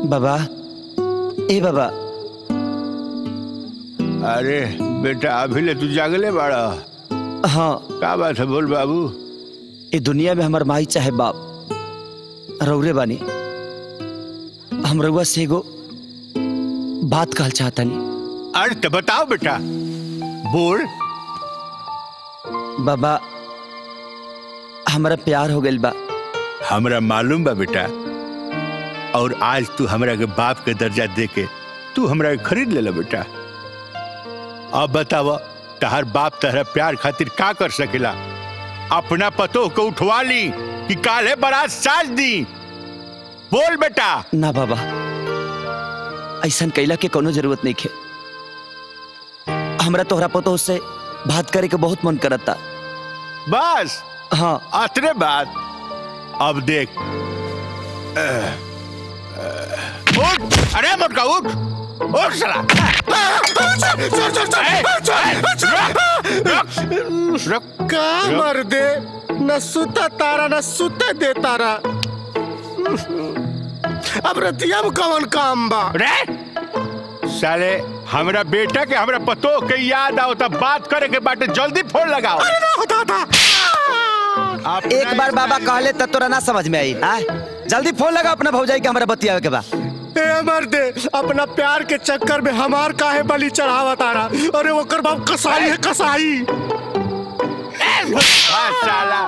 बाबा ए बाबा अरे बेटा अभी ले तू जागले बाड़ा हाँ का बात है बोल बाबू ये दुनिया में हमार माई चाहे बाप रौरे बानी हम रउआ से एगो बात कहल चाहतनी अरे तो बताओ बेटा बोल बाबा हमारा प्यार हो गइल बा हमरा मालूम बा बेटा और आज तू हमरा के बाप के दर्जा दे के तू हमरा के खरीद लेला बेटा अब बताव तहर बाप तहरा प्यार खातिर का कर सकेला अपना पतोह को उठवा ली कि काले बारात साज दी बोल बेटा ना बाबा ऐसा कैला के कोनो जरूरत नहीं खे हमरा तोहरा पतो से बात करे के बहुत मन करता बस हाँ अतरे बात अब देख अह, अह, उठ अरे मुटका उठ उठ साला ए, ए, रुक, रुक, का मर दे न सुता तारा न सुते दे तारा अब रतिया में कौन काम बा रे साले हमरा बेटा के हमरा पतो के याद आओ तब बात करे के बाटे जल्दी फोन लगाओ अरे ना होता था एक बार बाबा कहले त तोरा ना समझ में आई आ? जल्दी फोन लगा अपना भौजाई के हमरा बतियावे के बा ए मर्दे अपना प्यार के चक्कर में हमार काहे बलि चढ़ावा तारा अरे ओकर बाप कसाई है कसाई हाँ, साला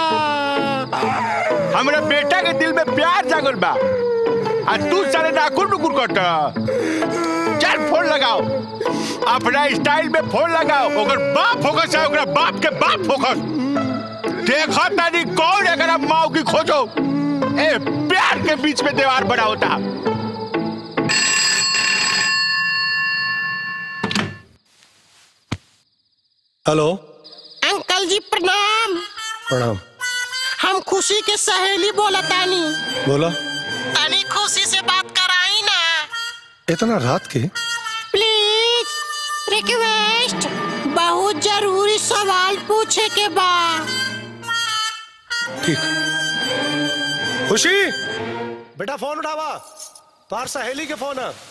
हमरा बेटा के दिल में प्यार जागल बा आ तू साले नाकुर नुकुर कट चल फोन लगाओ अपना स्टाइल में फोन लगाओ ओकर बाप फोकस है ओकरा बाप के बाप फोकस देखो तानी कौन एकरा माऊ की खोजो ए प्यार के बीच में दीवार बना होता हेलो अंकल जी प्रणाम प्रणाम हम खुशी के सहेली बोलतानी बोला तनी खुशी से बात कराई ना इतना रात के प्लीज रिक्वेस्ट बहुत जरूरी सवाल पूछे के बा ठीक खुशी बेटा फोन उठावा तार सहेली के फोन है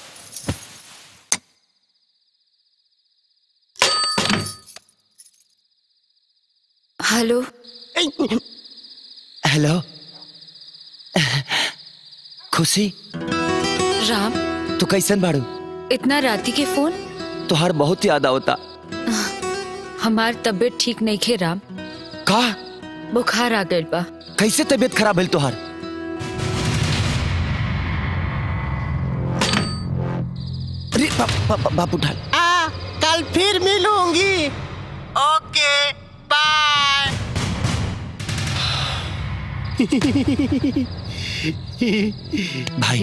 हेलो हेलो खुशी राम तू कैसन बाड़ू इतना राती के फोन तोहार बहुत याद आवता हमार तबीयत ठीक नहीं खे राम का बुखार आ गइल बा कैसे तबीयत खराब भइल तोहार अरे बाप बाप बाप उठा आ कल फिर मिलूंगी ओके बाय भाई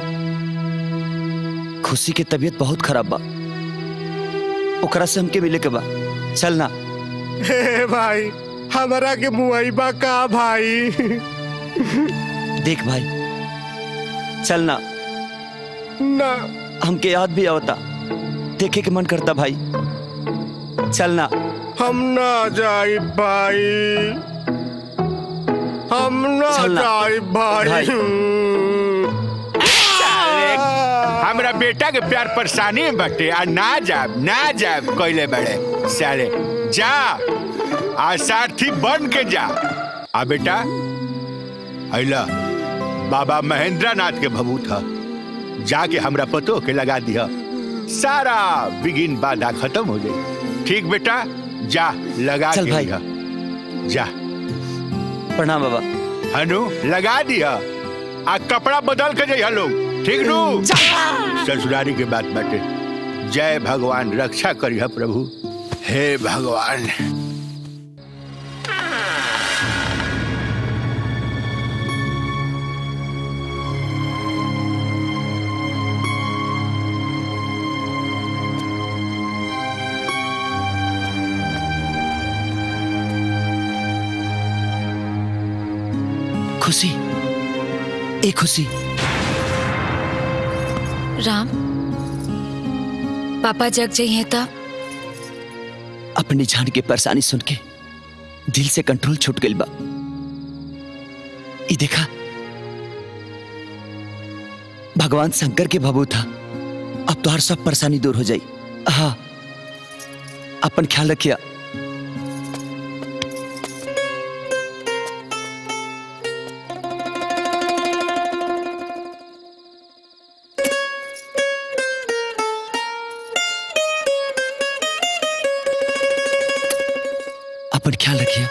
खुशी के तबीयत बहुत खराब बा ओकरा से हमके मिले के बा चल ना हे भाई हमारा के मुआइबा का भाई देख भाई चल ना ना हमके याद भी आवता देखे के मन करता भाई चल ना हम ना जाई भाई हम ना चल ना। जाई भाई, भाई। हमरा बेटा के प्यार परेशानी में बटे आ ना जाब ना जाब कोइले बड़े साले जा आ सारथी बन के जा आ बेटा अला बाबा महेंद्र नाथ के भभू था जाके हमरा पतो के लगा दिया सारा बिगिन बाधा खत्म हो जाए ठीक बेटा जा लगा चल के भाई। दिया जा प्रणाम बाबा हनु लगा दिया आ कपड़ा बदल के जइहा लोग ठीक नु ससुरारी के बात बाटे जय भगवान रक्षा करिहा प्रभु हे भगवान खुशी ए खुशी राम पापा जग जाइए तब अपनी जान के परेशानी सुन के दिल से कंट्रोल छूट गइल बा ई देखा भगवान शंकर के भबू था अब तो हर सब परेशानी दूर हो जाई हाँ अपन ख्याल रखिया अपन ख्याल रखिया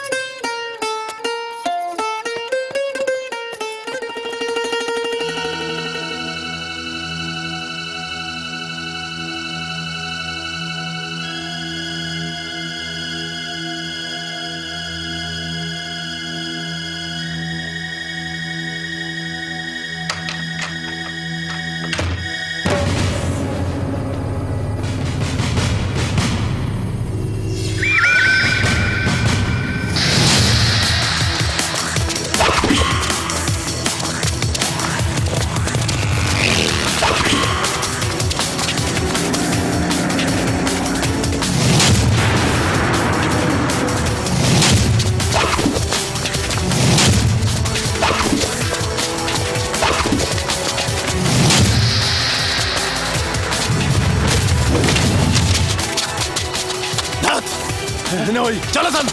नहीं होई चलो सन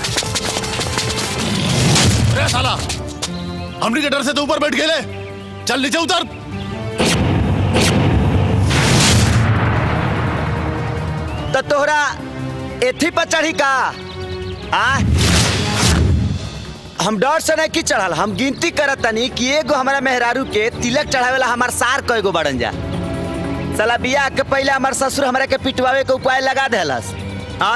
रे साला हमनी के डर से तो ऊपर बैठ गए चल नीचे उतर तो तोहरा एथी पर चढ़ी का आ हम डर से नहीं की चढ़ल हम गिनती करत तनी कि एगो हमारा मेहरारू के तिलक चढ़ावेला हमार सार कएगो बड़न जा साला बियाह के पहले हमार ससुर हमरा के पिटवावे के उपाय लगा देलस आ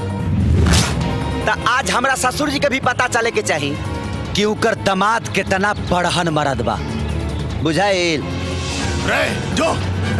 त आज हमरा ससुर जी के भी पता चले के चाही कि उकर दमाद कितना बड़हन मरद बा बुझाइल रे जो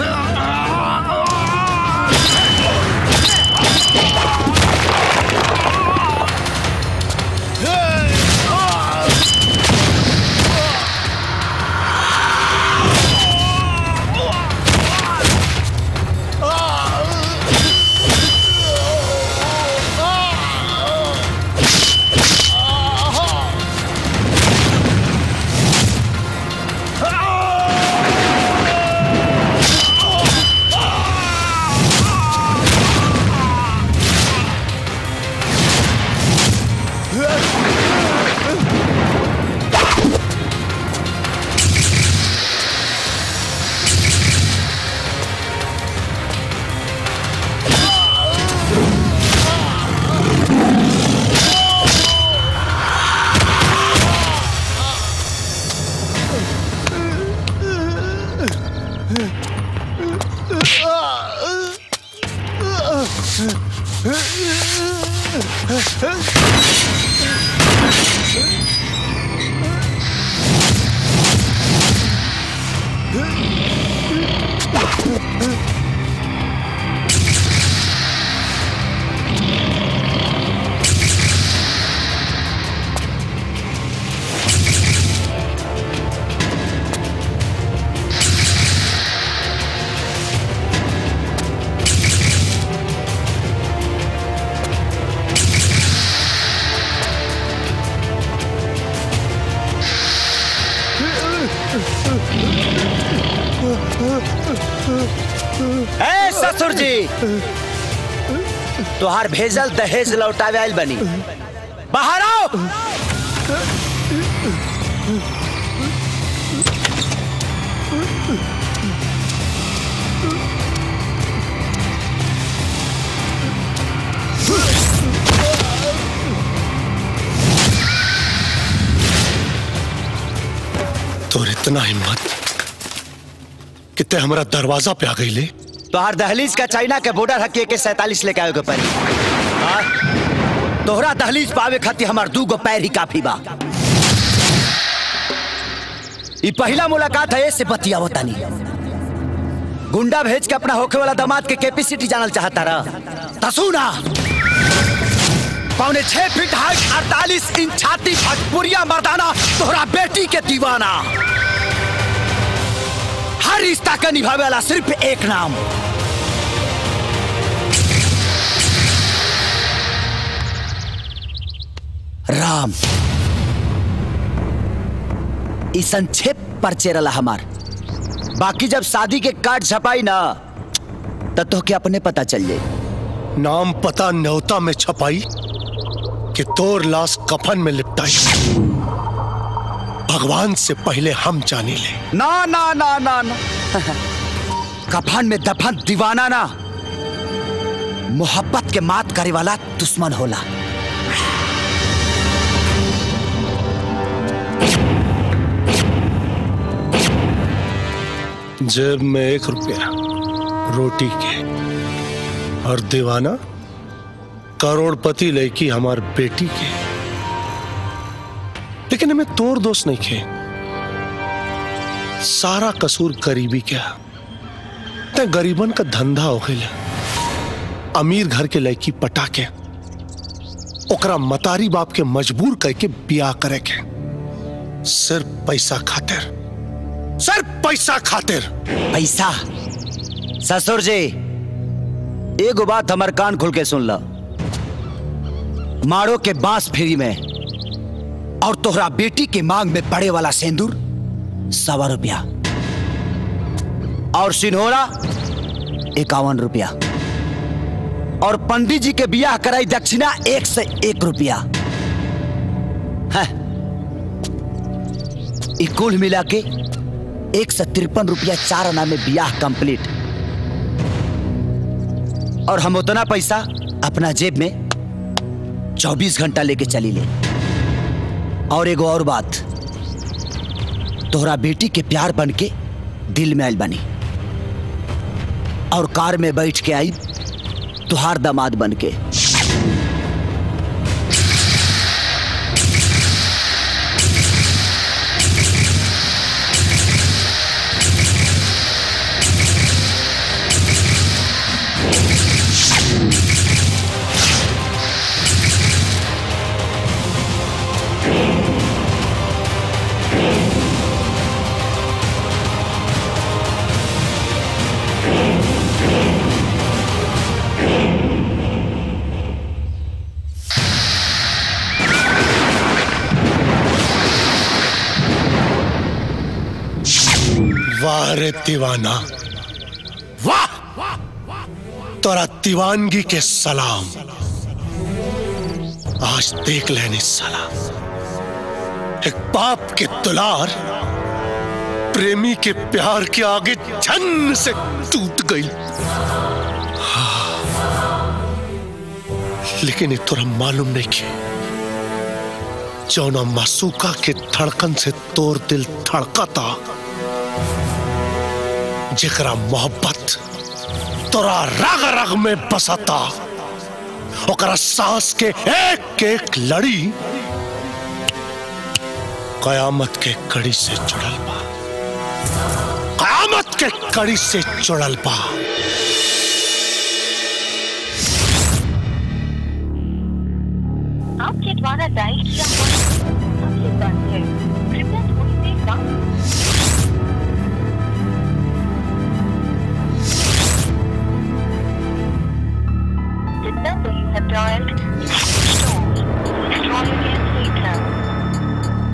ए ससुर जी तोहार भेजल दहेज लौटावे आइल बनी बाहर आओ तोर इतना हिम्मत कि ते हमारा दरवाजा पे आ गई ले तोहार दहलीज का चाइना के बॉर्डर हके के सैतालीस लेके आवे के पड़ी हाँ? तोहरा दहलीज पावे खातिर हमार दू गो पैर ही काफी बा ई पहला मुलाकात है से बतियावो तनी गुंडा भेज के अपना होखे वाला दामाद के कैपेसिटी जानल चाहता रहा तसुना पौने छह फीट हाइट अड़तालीस इंच छाती भटपुरिया मर्दाना तोहरा बेटी के दीवाना हर रिश्ता का निभावे वाला सिर्फ एक नाम राम ई संक्षेप पर चेरला हमार बाकी जब शादी के कार्ड छपाई ना तब तो के अपने पता चल जाए नाम पता न्योता में छपाई कि तोर लाश कफन में लिपटाई भगवान से पहले हम जानी ले ना ना ना ना ना कफन में दफन दीवाना ना मोहब्बत के मात करे वाला दुश्मन होला जेब में एक रुपया रोटी के और दीवाना करोड़पति लड़की हमार बेटी के लेकिन हमें तोर दोस्त नहीं खे सारा कसूर करीबी क्या ते गरीबन का धंधा हो गया अमीर घर के लड़की पटा के ओकरा मतारी बाप के मजबूर करके ब्याह करे के सिर्फ पैसा खातिर सिर्फ पैसा खातिर पैसा ससुर जी एगो बात हमार कान खुल के सुन ला मारो के बांस फ्री में और तोहरा बेटी के मांग में पड़े वाला सेंदूर सवा रुपया और सिन्होरा इक्यावन रुपया और पंडित जी के बियाह कराई दक्षिणा एक से एक रुपया है ई कुल मिला के एक सौ तिरपन रुपया चार आना में बियाह कंप्लीट और हम उतना पैसा अपना जेब में चौबीस घंटा लेके चली ले और एगो और बात तोहरा बेटी के प्यार बन के दिल में आयल बनी और कार में बैठ के आई तुहार दामाद बन के वाह रे दीवाना वाह तोरा दीवानगी के सलाम आज देख लेनी साला एक बाप के दुलार प्रेमी के प्यार के आगे छन से टूट गई हाँ। लेकिन ये तोरा मालूम नहीं कि जौना मासूका के धड़कन से तोर दिल धड़का था जेकरा मोहब्बत तोरा रग रग में बसता ओकरा सांस के एक एक लड़ी कयामत के कड़ी से जुड़ल बा कयामत के कड़ी से जुड़ल बा आपके द्वारा डायल किया हुआ नंबर बंद है कृपया थोड़ी देर बाद The number you have dialed is stored. Please try again later.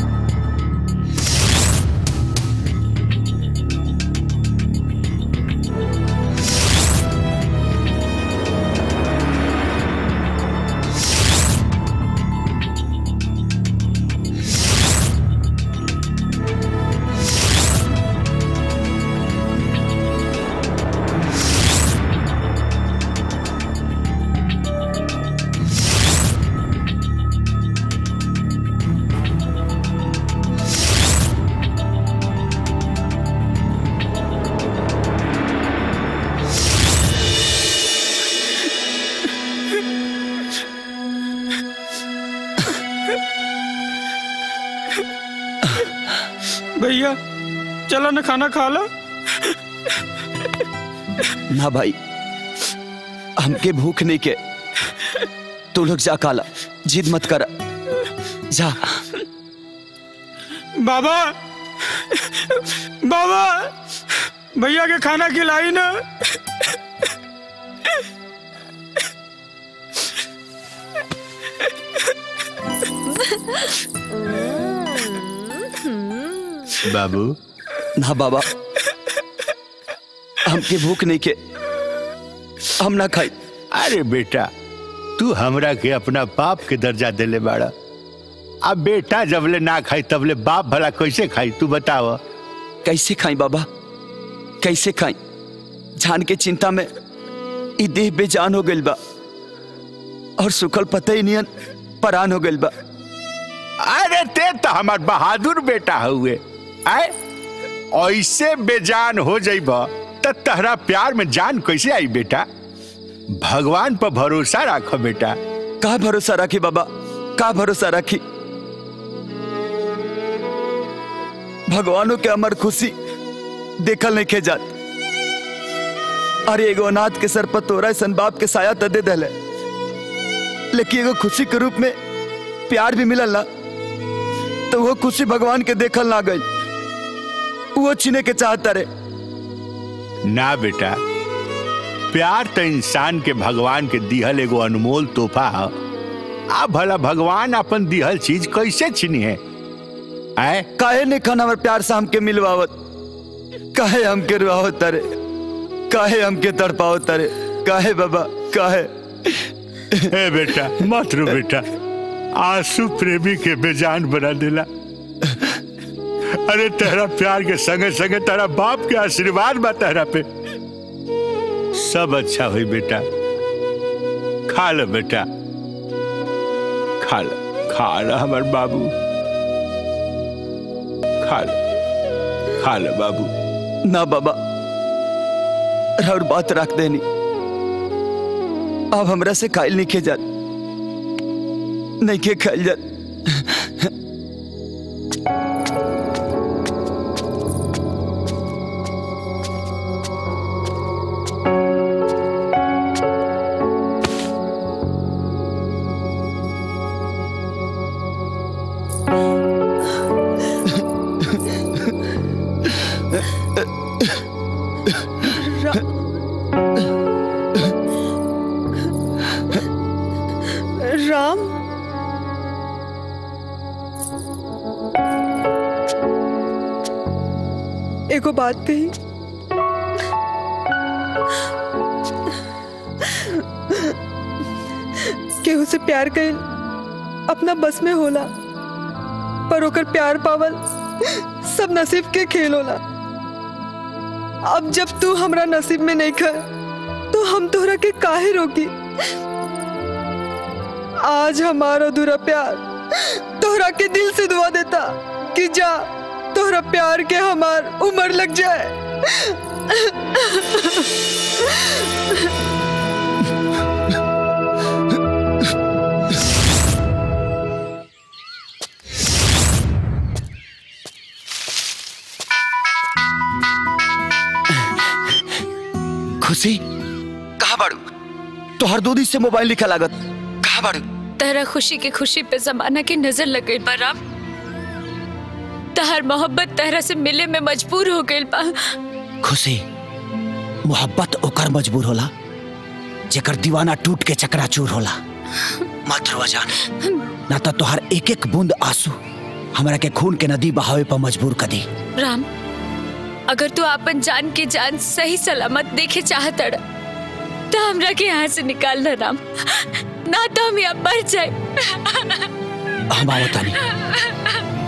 भैया चलो ना खाना खा लो ना भाई हमके भूख नहीं के तू लोग जा काला जिद मत कर जा बाबा बाबा भैया के खाना खिलाई ना बाबू ना बाबा हमके भूख नहीं के हम ना खाई अरे बेटा तू हमरा के अपना बाप के दर्जा देले बाड़ा अब बेटा जबले ना खाई तबले बाप भला कैसे खाई तू बताव कैसे खाई बाबा कैसे खाई जान के चिंता में ई देह बेजान हो गइल बा और सुखल पता ही नियन परान हो गइल बा अरे ते तो हमार बहादुर बेटा हुए आए ऐसे बेजान हो जाइब त तहरा प्यार में जान कैसे आई बेटा भगवान पर भरोसा रख बेटा का भरोसा रखी बाबा का भरोसा रखी भगवानों के अमर खुशी देखल नहीं के जात अरे एगो अनाथ के सर पर तोरा सन बाप के साया त दे दले लेकिन एगो खुशी के रूप में प्यार भी मिलल ना तो वो खुशी भगवान के देखल ना गई वो छीने के चाहता रे ना बेटा प्यार तो इंसान के भगवान के दिहल एगो अनमोल तोहफा है आ भला भगवान अपन दिहल चीज कैसे छीनी है आए काहे ने खाना हमारे प्यार से हमके मिलवावत काहे हमके रुआवत तारे काहे हमके तड़पावत तारे काहे बाबा काहे ए बेटा मत रो बेटा आंसू प्रेमी के बेजान बना देला अरे तेरा प्यार के संगे संगे तेरा बाप के आशीर्वाद बा तेरा पे सब अच्छा हुई बेटा खा लो बेटा खा लो खा लो हमार बाबू खा लो खा लो बाबू ना बाबा और बात रख देनी अब हमरा से खाइल नहीं खे जात नहीं के खाइल जात राम एगो बात कही केहू से प्यार कइल अपना बस में होला पर ओकर प्यार पावल सब नसीब के खेल होला अब जब तू हमरा नसीब में नहीं खा तो हम तोहरा के काहे रोकी आज हमारा अधूरा प्यार तोहरा के दिल से दुआ देता कि जा तोहरा प्यार के हमार उम्र लग जाए खुशी कहा बाड़ू तोहर दूधी से मोबाइल लिखा लागत कहा बाड़ू तहरा खुशी के खुशी पे जमाना की नजर लग गई बा राम तहर मोहब्बत तहरा से मिले में मजबूर हो गई बा खुशी मोहब्बत ओकर मजबूर होला जेकर दीवाना टूट के चकनाचूर होला मत रोआ जान ना तो तोहर एक एक बूंद आंसू हमरा के खून के नदी बहावे पर मजबूर कर दी राम अगर तू अपन जान के जान सही सलामत देखे चाहत तो हमरा के यहाँ से निकाल ना राम ना तो हम यहाँ मर जाए हम आवत तानी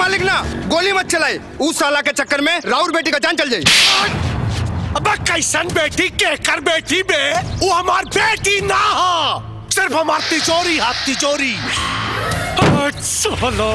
मालिक ना गोली मत चलाए उस साला के चक्कर में राउर बेटी का जान चल जाए अब कैसन बेटी के कर बेटी बे वो हमार बेटी ना हो सिर्फ हमार तिजोरी हाथ तिजोरी चलो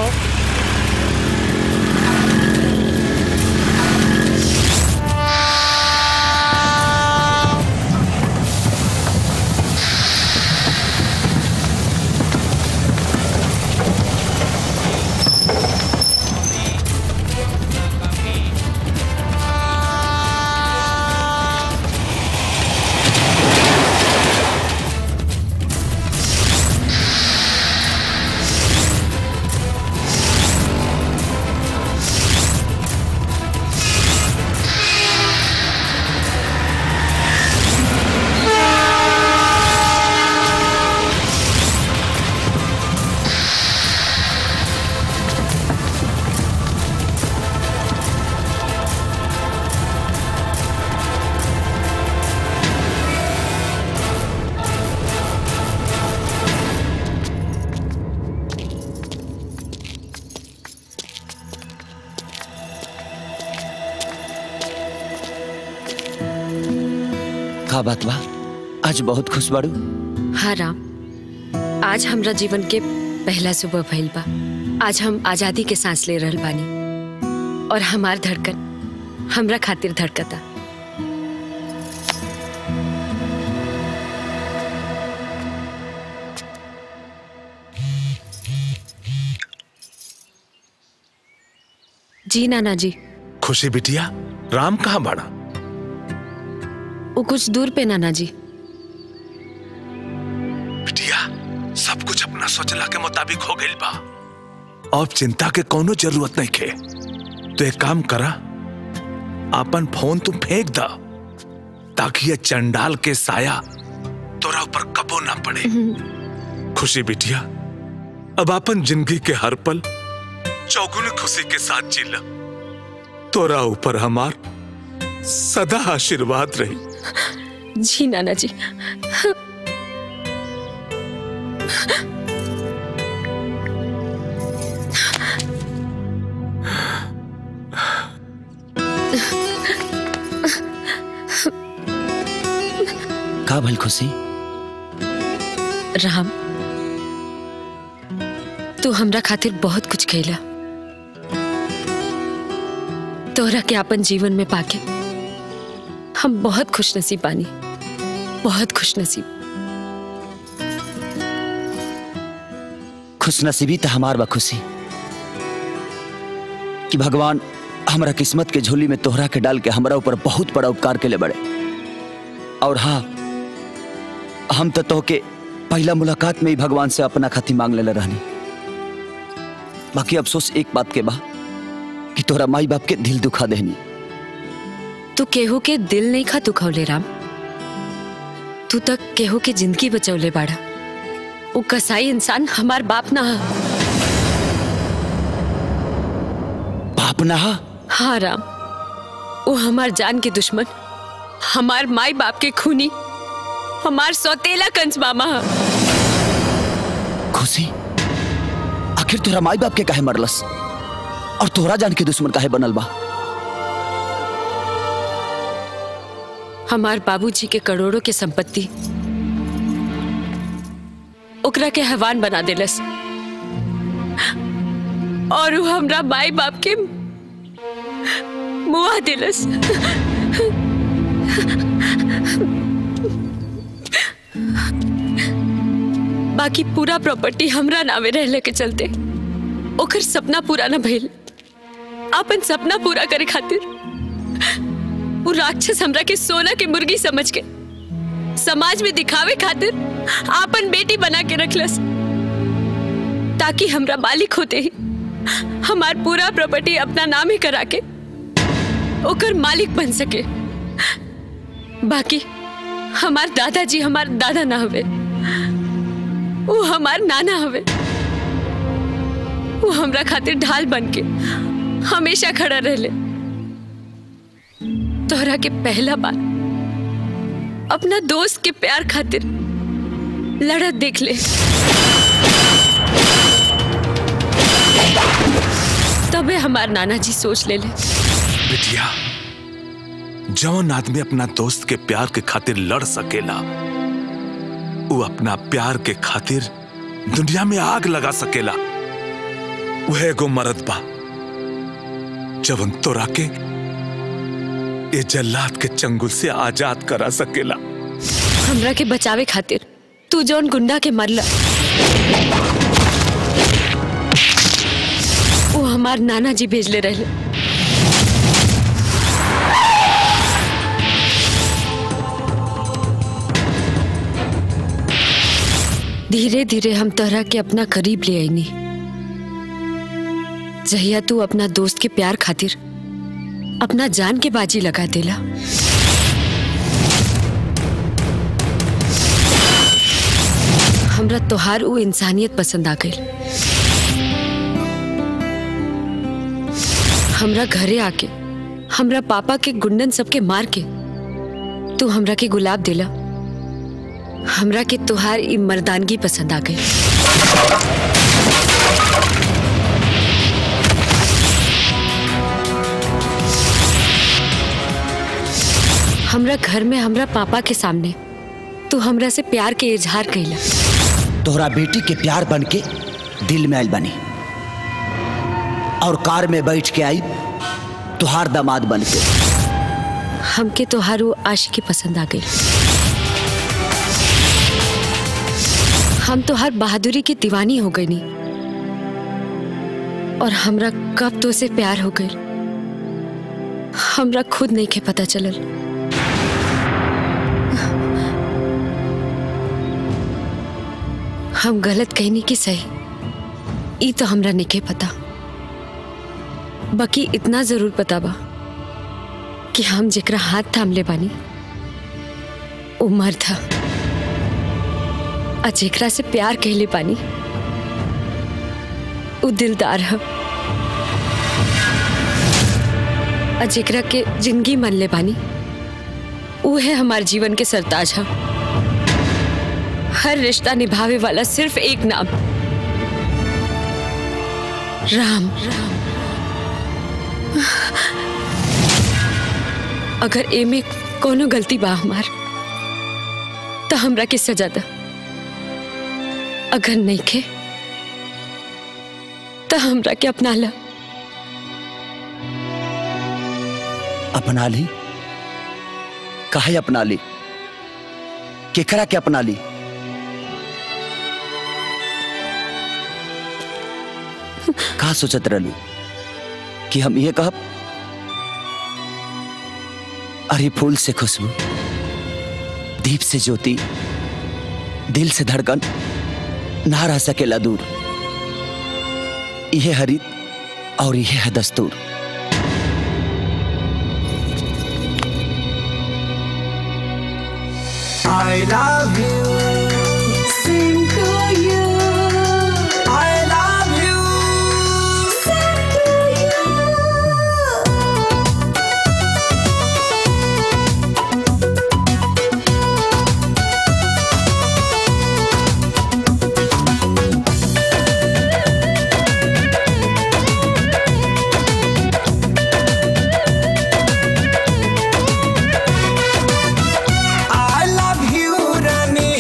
का बात बा आज बहुत खुश बाड़ू हाँ राम आज हमरा जीवन के पहला सुबह भइल बा आज हम आजादी के सांस ले रहल बानी और हमार धड़कन हमरा खातिर धड़कता जी नाना जी खुशी बिटिया राम कहाँ बाड़ा वो कुछ दूर पे नाना जी बिटिया सब कुछ अपना सोचला के मुताबिक हो गइल बा अब चिंता के कोनो जरूरत नहीं खे तो एक काम करा अपन फोन तुम फेंक दा ताकि ये चंडाल के साया तोरा ऊपर कबो ना पड़े खुशी बिटिया अब अपन जिंदगी के हर पल चौगुनी खुशी के साथ जीला तोरा ऊपर हमार सदा आशीर्वाद रही जी नाना जी का भल खुशी राम तू हमरा खातिर बहुत कुछ कैला तोहरा के अपन जीवन में पाके हम बहुत खुश नसीब बानी बहुत खुश नसीब खुशनसीबी तो हमार बा खुशी कि भगवान हमरा किस्मत के झोली में तोहरा के डाल के हमरा ऊपर बहुत बड़ा उपकार के ले बड़े और हाँ हम तो तोहके पहला मुलाकात में ही भगवान से अपना खातिर मांग लेले रहनी बाकी अफसोस एक बात के बा कि तोहरा माई बाप के दिल दुखा देनी तू केहू के दिल नहीं खा दुखौले राम तू तक केहू के जिंदगी बचौले बाड़ा वो कसाई इंसान हमार बाप ना हा। बाप ना हा? हाँ राम वो हमार जान के दुश्मन हमार माई बाप के खूनी हमार सौतेला कंस मामा हा। खुशी आखिर तोहरा माई बाप के काहे मरलस और तोहरा जान के दुश्मन काहे बनल बा हमार बाबूजी के करोड़ों के संपत्ति ओकरा के हैवान बना देलस और वो हमरा माई बाप के मुआ देलस बाकी पूरा प्रॉपर्टी हमरा नामे रहले के चलते ओकर सपना पूरा न भइल अपन सपना पूरा करे खातिर वो राक्षस हमरा के सोना के मुर्गी समझ के समाज में दिखावे खातिर आपन बेटी बना के रखलस ताकि हमरा मालिक होते ही हमार पूरा प्रॉपर्टी अपना नाम ही करा के ओकर मालिक बन सके बाकी हमार दादाजी हमार दादा ना हवे वो हमार नाना हवे वो हमरा खातिर ढाल बन के हमेशा खड़ा रहले तोहरा के पहला बार अपना दोस्त के प्यार खातिर लड़त देख ले तबे हमार नाना जी सोच ले ले बिटिया जौन आदमी अपना दोस्त के प्यार के खातिर लड़ सकेला वो अपना प्यार के खातिर दुनिया में आग लगा सकेला वह एगो मरद बा जवन तोरा के ये जल्लाद के चंगुल से आजाद करा सकेला हमरा के बचावे खातिर तू जौन गुंडा के मरला वो हमार नाना जी भेजले रहले धीरे धीरे हम तोहरा के अपना करीब ले आईनी जहिया तू अपना दोस्त के प्यार खातिर अपना जान के बाजी लगा देला हमरा तोहार वो इंसानियत पसंद आ गई हमरा घरे आके हमरा पापा के गुंडन सबके मार के तू हमरा के गुलाब दिला हमरा के तोहार ई मर्दानगी पसंद आ गई हमरा घर में हमरा पापा के सामने तू हमरा से प्यार के इजहार कैला तोहरा बेटी के प्यार बन के दिल में आयल बनी और कार में बैठ के आई तुहार दामाद बन के हमके तोहार वो आशिकी पसंद आ गई हम तो हर बहादुरी की दीवानी हो गई नी और हमरा कब तो से प्यार हो गई हमरा खुद नहीं के पता चलल हम गलत कहनी की सही ई तो हमरा नहीं के पता बाकी इतना जरूर पता बा कि हम जेकरा हाथ थाम ले बानी वो मर्द था आ जेकरा से प्यार कहले पानी वो दिलदार है आ जेकरा के जिंदगी मन ले पानी वो है हमारे जीवन के सरताज है हर रिश्ता निभावे वाला सिर्फ एक नाम राम अगर ए में कोनो गलती बा हमार तो हमरा के सजा दा अगर नहीं खे तो हमरा के अपना ला अपना ली काहे अपना ली केकरा के अपना ली का सोचत रहलू कि हम ये कहब अरे फूल से खुशबू दीप से ज्योति दिल से धड़कन ना रह सकेला दूर यह हरित और यह है दस्तूर I love you. Sing to you. I love you. Sing to you. I love you, Rani.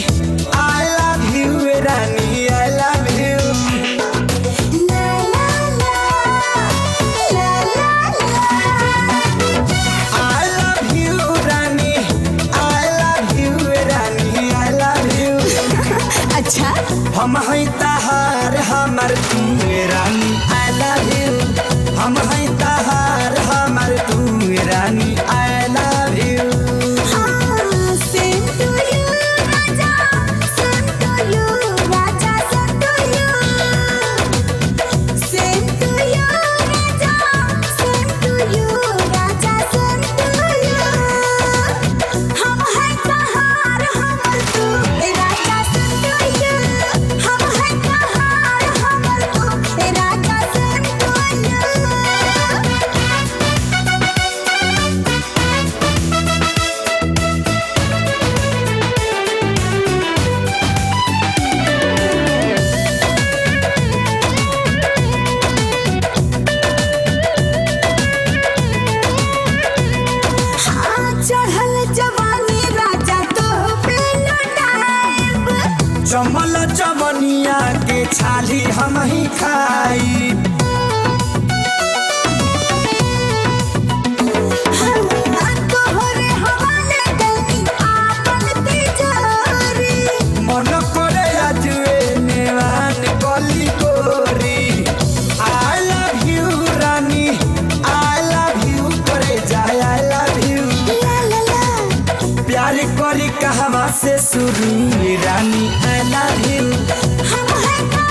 गुरु रानी आई लव यू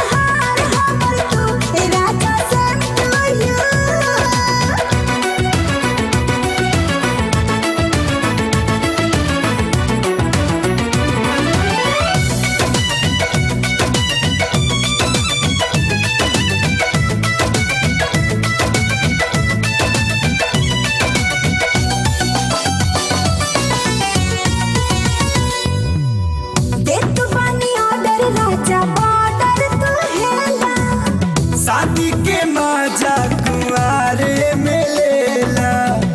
शादी के मजा कुआरे में लेला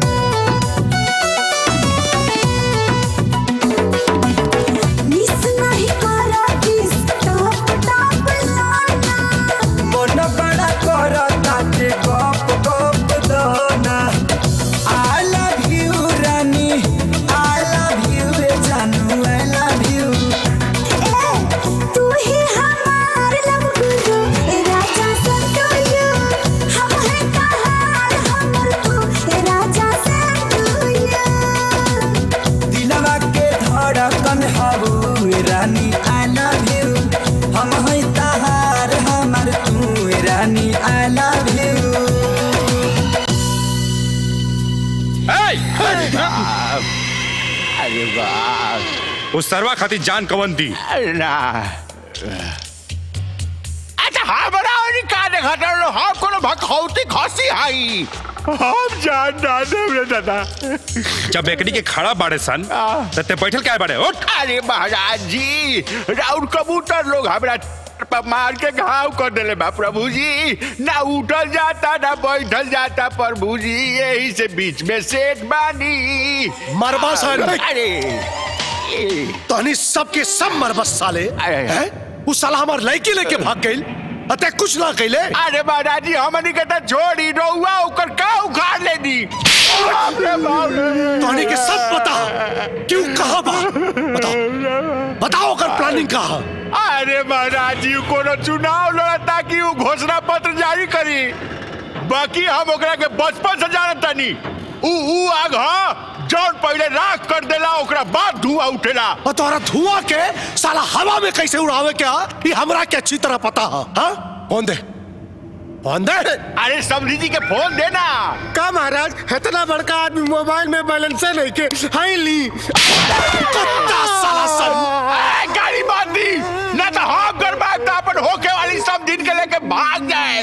मन बड़ा कर ताके गप गप दाना I love you Rani I love you रे जानू आई लव यू तू ही हमार लब गुरु ए राजा संतो यू हम है कहार हमर तू ए राजा संतो यू दिलवा के धड़कन हबू रानी आई लव यू हम है तहार हमर तू रानी आई लव यू अरे बाप उस सरवा खातिर जान कवन दी ना अच्छा हाँ बनाओ नहीं का देखा रहो हम कोनो भखौती खसी हाई हम जान ना दे दादा जब एकनी के खड़ा बाड़े सन त ते बैठल काय बाड़े उठ अरे महाराज जी राउर कबूतर लोग हमरा पर मार के घाव कर देले बा प्रभु जी ना उठल जाता ना बैठल जाता प्रभु जी यही से बीच में सेठ बानी मरबा सन। अरे तहनी सबके सब मरबस साले हैं? उ साला हमार लड़की लेके भाग गइल अते कुछ ना कइले अरे महाराज जी हमनी के त छोड़ी रहुआ ओकर का उखाड़ ले दी तहनी के सब पता क्यों कहा बा बताओ बताओ ओकर प्लानिंग का अरे महाराज जी कोनो चुनाव लड़ता कि उ घोषणा पत्र जारी करी बाकी हम ओकरा के बचपन से जानत तानी उ उ आग ह जौन पहले राख कर देला ओकरा बाद धुआं उठेला और तोहरा धुआं के साला हवा में कैसे उड़ावे के हा ये हमरा के अच्छी तरह पता है हाँ फोन दे फोन दे अरे समझी जी के फोन देना का महाराज इतना बड़का आदमी मोबाइल में बैलेंस नहीं के हाई ली कुत्ता साला सब गाड़ी बांध दी ना तो हम गरबा तो अपन होके वाली सब दिन के लेके भाग जाए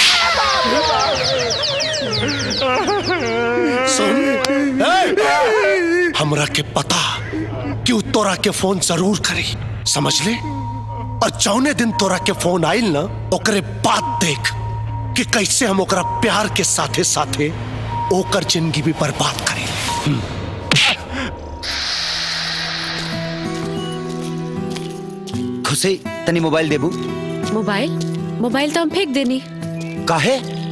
सुन ए, हमरा के पता कि उ तोरा के फोन जरूर करी समझ ले और जौने दिन तोरा के फोन आइल ना ओकरे बाद देख कि कैसे हम ओकरा प्यार के साथे साथे ओकर जिंदगी भी बर्बाद करी खुशी तनी मोबाइल देबू मोबाइल मोबाइल तो हम फेंक देनी काहे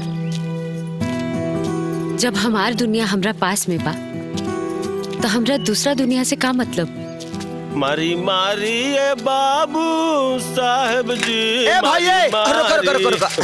जब हमार दुनिया हमरा पास में बा तो हमरा दूसरा दुनिया से का मतलब मारी मारी ए बाबू साहब जी ए भाई ए मारी रुको रुको रुको रुको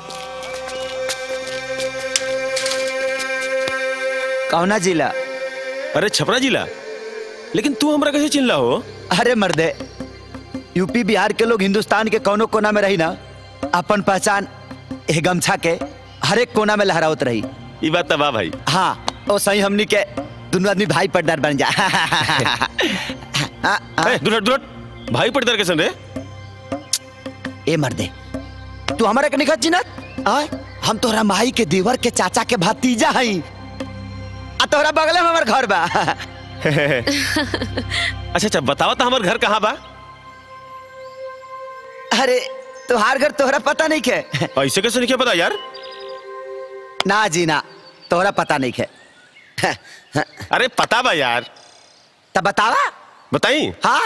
कौना जिला अरे छपरा जिला लेकिन तू हमरा कैसे चिल्ला हो अरे मर्दे यूपी बिहार के लोग हिंदुस्तान के कोनो कोना में रही ना अपन पहचान ए गमछा के हर एक कोना में लहरावत रही ई बात तबा भाई हाँ ओ सही हमनी के दोनों आदमी भाई पटदार बन जा ए, दुलट दुलट भाई पटदार कैसे रे ए मर्दे तू हमारे के निखत चिन्हत आय हम तोहरा माई के देवर के चाचा के भतीजा हई आ तोहरा बगले में हमार घर बा अच्छा अच्छा बताओ तो हमार घर कहाँ बा अरे तोहार घर तोहरा पता नहीं के ऐसे कैसे नहीं पता यार ना जी ना तोहरा पता नहीं के अरे पता बा यार तब बतावा बताई हाँ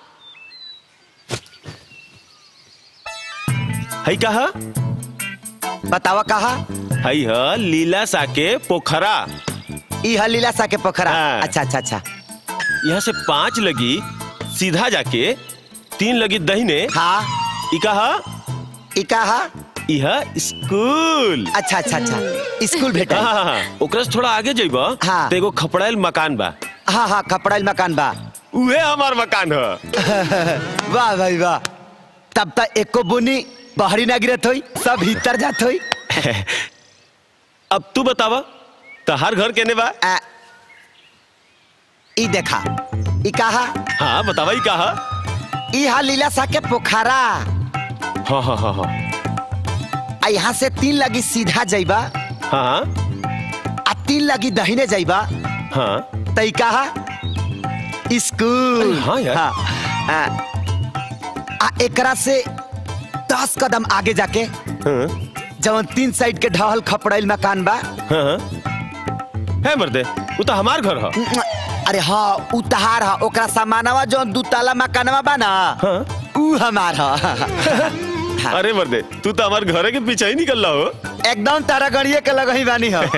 हई कहा बतावा कहा हई ह लीला साके पोखरा ई है लीला सा के पोखरा अच्छा अच्छा अच्छा यहाँ से पांच लगी सीधा जाके तीन लगी दहीने हाँ ई कहा ई कहा यह स्कूल अच्छा अच्छा अच्छा स्कूल भेटा हाँ हाँ हाँ ओकरा से थोड़ा आगे जइबा हाँ। तो एगो खपड़ाइल मकान बा हाँ हाँ कपड़ा मकान बा उहे हमार मकान है वाह भाई वाह तब तक एको बुनी बाहरी ना गिरत होई सब भीतर जात होई अब तू बतावा तहार घर केने बा ई देखा ई कहा हाँ बतावा ई कहा ई हा लीला सा के पोखरा हाँ हाँ हाँ हाँ आ यहाँ से तीन लगी सीधा जाइबा हाँ आ तीन लगी दहिने जाइबा हाँ तई कहा स्कूल हाँ यार। आ, आ एकरा से दस कदम आगे जाके हाँ जवन तीन साइड के ढहल खपड़ैल मकान बा हाँ है मर्दे वो तो हमार घर है अरे हाँ उ तहार हा ओकरा सामानवा जौन दू ताला मकानवा बा ना हाँ उ हमार हा अरे मर्दे तू तो हमार घर के पीछे ही निकल रहा हो एकदम तारा गड़िए के लगही बानी हा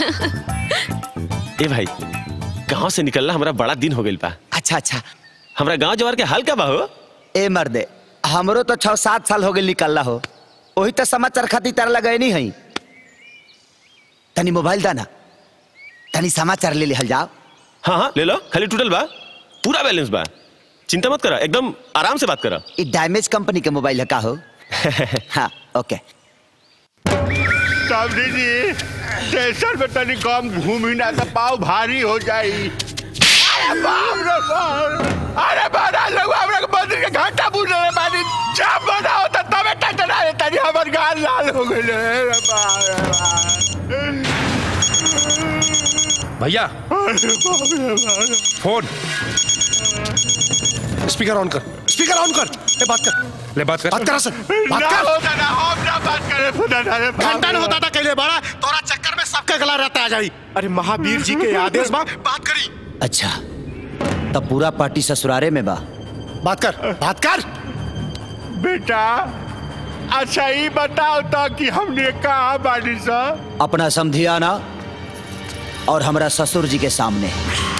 ए भाई गांव से निकलना हमारा बड़ा दिन हो गइल बा अच्छा अच्छा हमरा गांव जवार के हाल का बा हो ए मर्दे हमरो तो छह सात साल हो गए निकलला हो वही तो समाचार खातिर तारा लगे नहीं है तनी मोबाइल दाना तनी समाचार ले लिहल जाओ हाँ हाँ ले लो खाली टूटल बा पूरा बैलेंस बा चिंता मत करा एकदम आराम से बात करा ये डैमेज कंपनी के मोबाइल है का हो हाँ ओके सावरी जी स्टेशन में तनी कम घूमी ना तो पाव भारी हो जाई अरे बाप रे बाप अरे बड़ा लोग हमरा के मंदिर के घंटा बुझ रहे बानी जब बना होता तबे टटना है तनी हमर गाल लाल हो गइल रे बाप रे बाप भैया अरे बाप रे बाप फोन स्पीकर ऑन कर स्पीकर ऑन कर ए बात कर ले बात कर बात कर सर बात ना कर होता ना हम ना बात करे खुदा ना रे बाप घंटा रे नहीं होता बाप। था कहले बड़ा तोरा चक्कर में सबका गला रहता आ जाई अरे महावीर जी के आदेश बा बात करी अच्छा तब पूरा पार्टी ससुरारे में बा बात कर बात कर बेटा अच्छा ही बताओ तो कि हमने कहा बानी सा अपना समधियाना और हमरा ससुर जी के सामने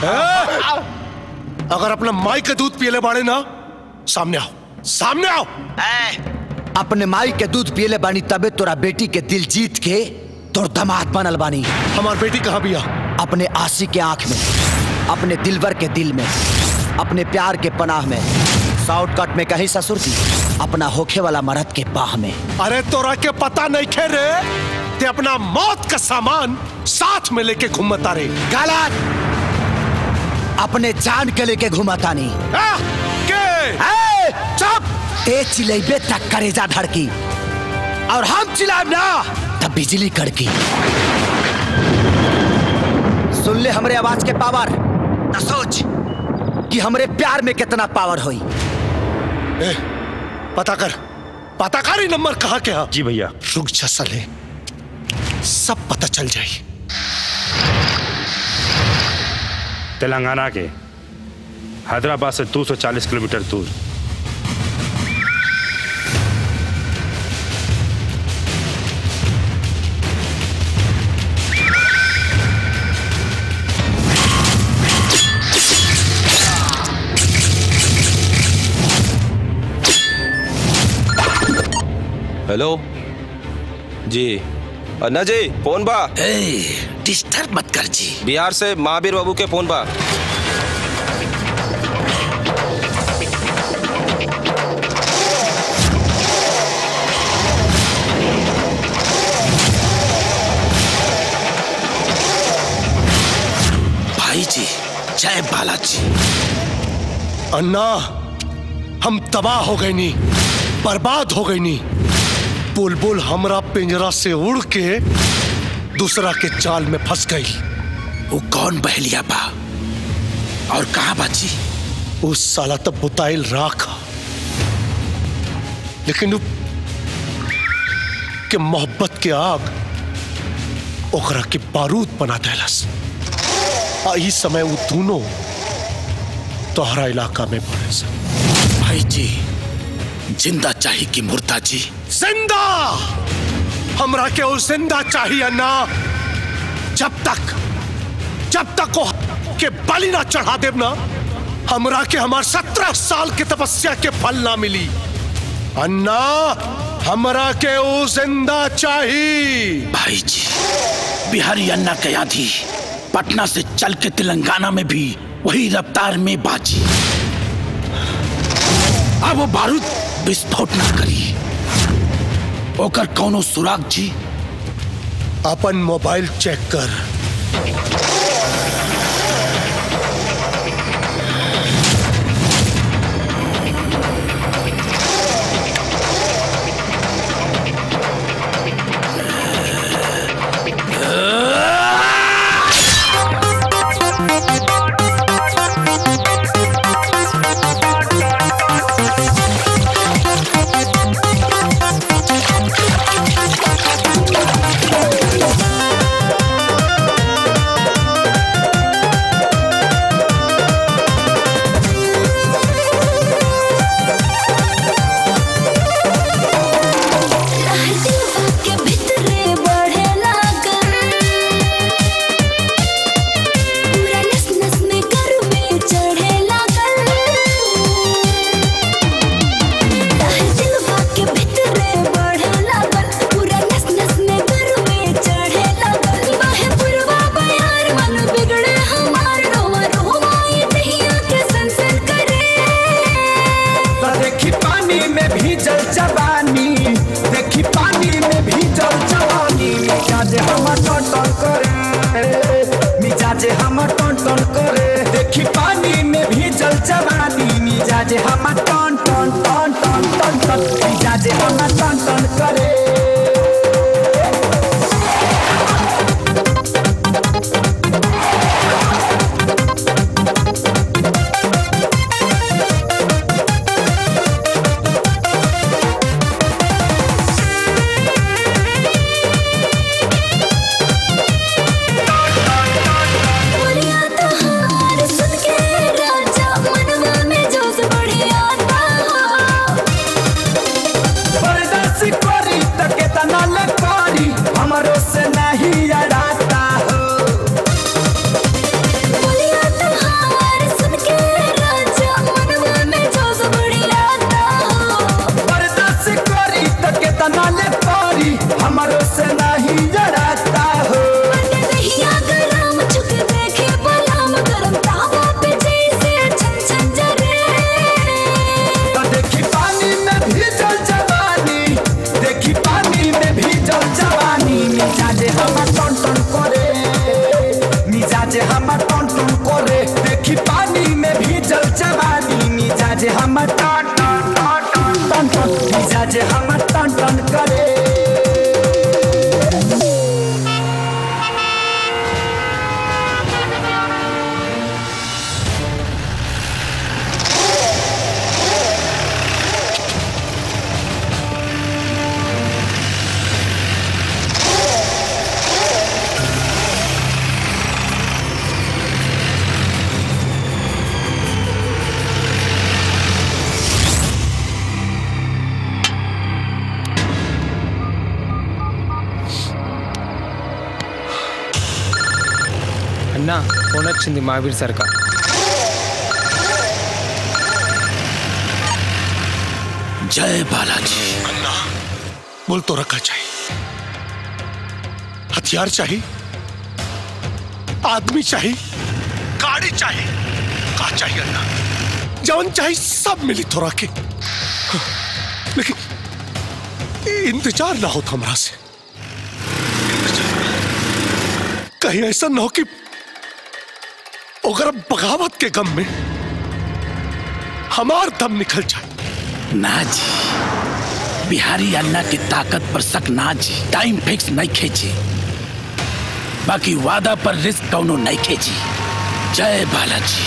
अगर अपना माई के दूध पियले बाड़े ना सामने आओ सामने आओ अपने माई के दूध पियले बानी तबे तोरा बेटी के दिल जीत के तोर दमाद बनल बानी हमार बेटी कहाँ बिया अपने आशी के आंख में अपने दिलवर के दिल में अपने प्यार के पनाह में शॉर्टकट में कहीं ससुर जी अपना होखे वाला मरद के बाह में अरे तोरा के पता नहीं खे रे ते अपना मौत का सामान साथ में लेके घूमता रे गलत अपने जान के लेके घुमाता नहीं के चुप ते चिलेबे तक करेजा धड़की और हम चिल्लाएब ना तब बिजली कड़की सुन ले हमरे आवाज के पावर न सोच कि हमरे प्यार में कितना पावर होई ए, पता कर पता कर ही नंबर कहाँ के हा जी भैया रुक जा साले सब पता चल जाई तेलंगाना के हैदराबाद से 240 किलोमीटर दूर हेलो जी अन्ना जी फोन बा डिस्टर्ब मत कर जी बिहार से महावीर बाबू के फोन बा भाई जी जय बालाजी अन्ना हम तबाह हो गए नी बर्बाद हो गई नी बुलबुल हमरा पिंजरा से उड़ के दूसरा के जाल में फंस गई वो कौन बहलिया बा और कहा बाजी उस साला तब बुताइल राख लेकिन उ के मोहब्बत के आग ओकरा के बारूद बना देलस आ ई समय वो दोनों तोहरा इलाका में पड़े सन भाई जी जिंदा चाहिए कि मुर्दा जी जिंदा हमरा के वो जिंदा चाहिए ना जब तक जब तक वो के बलि ना चढ़ा देव ना हमरा के हमार सत्रह साल के तपस्या के फल ना मिली अन्ना हमरा के वो जिंदा चाहिए भाई जी बिहारी अन्ना के आधी पटना से चल के तेलंगाना में भी वही रफ्तार में बाजी अब वो बारूद विस्फोट ना करी ओकर कौनो सुराग जी अपन मोबाइल चेक कर के भितरे बढ़े लागल पूरा नस नस में गर्मी चढ़े लागल दिलवा के भितरे बढ़े लागल पूरा नस नस में गर्मी चढ़े लागल बाहे पुरवा बयार मन बिगड़े हमार रोवा रोवा ये दहिया के सनसन करे तो देखी पानी में भीजल जवानी देखी पानी में भीजल जवानी मिजाजे हमर टन टन करे मिजाजे हमर टन टन करे देखी पानी में भीजल जवानी मिजाजे हमर टन टन टन टन टन टन मिजाजे हमर टन टन करे बोलिया तोहार सुन के राजा मनवा में जोश बढ़ी आता बर्दाश्त करी त केतना ले करी हमरो से नहीं अड़ाता हो बोलिया तोहार सुन के राजा मनवा में जोश बढ़ी आता बर्दाश्त करी त केतना ले करी हमरो से नहीं अड़ाता हो दहिया गरम चुक देखे बलाम गरम तावा पे जैसे छन छन जरे तो देखी पानी में भीजल जवानी देखी पानी में भीजल जवानी मिजाजे हमर टन टन करे मिजाजे हमर टन टन करे देखी पानी में भीजल जवानी मिजाजे हमर टन टन टन टन टन टन मिजाजे हमर टन टन करे అన్నా ఫోన్ వచ్చింది మహావీర్ సార్ కా जय बालाजी अन्ना बोल तो रखा चाहिए हथियार चाहिए आदमी चाहिए गाड़ी चाहिए का चाहिए अन्ना जवन चाहिए सब मिली तो रखे लेकिन इंतजार ना हो हमरा से कहीं ऐसा ना हो कि अगर बगावत के गम में हमार दम निकल जाए ना जी बिहारी अन्ना की ताकत पर शक ना जी टाइम फिक्स नहीं खेची बाकी वादा पर रिस्क कौनो नहीं खेची जय बालाजी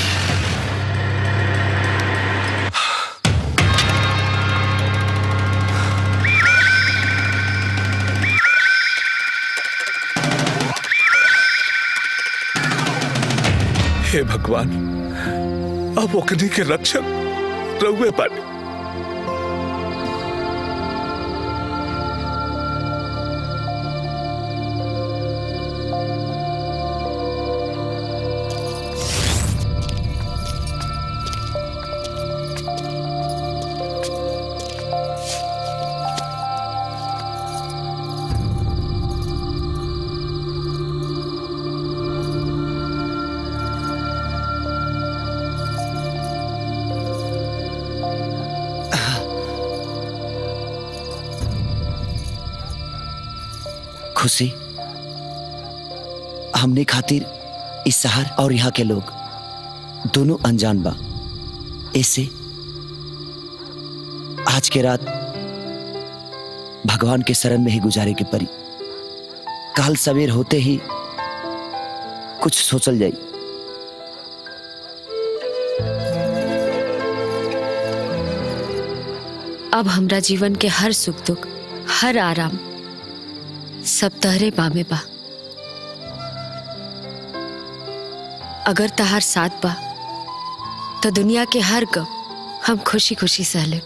हे भगवान अब ओकनी के रक्षक रहुए पानी खुशी हमने खातिर इस शहर और यहाँ के लोग दोनों अनजान बा ऐसे आज के रात भगवान के शरण में ही गुजारे के परी काल सवेर होते ही कुछ सोचल जाई अब हमरा जीवन के हर सुख दुख हर आराम सब तहरे बामे बा अगर तहार साथ बा तो दुनिया के हर गम हम खुशी खुशी सह ले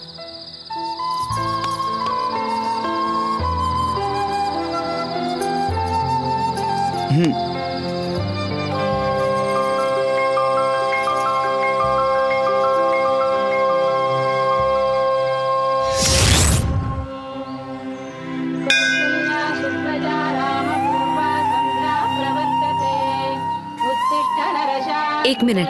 हम्म एक मिनट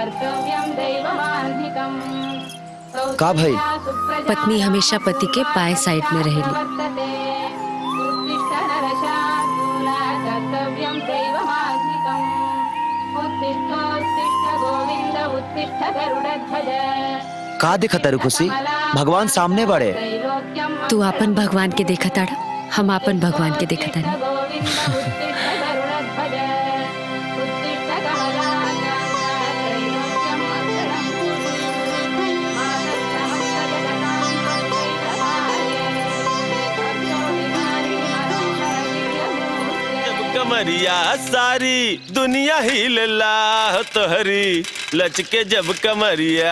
का भाई पत्नी हमेशा पति के बाएं साइड में रहेली का दिखा तारू खुशी भगवान सामने बड़े तू अपन भगवान के देखा ताड़ा हम अपन भगवान के देखा तानी कमरिया सारी दुनिया हिल ला तोहरी लचके जब कमरिया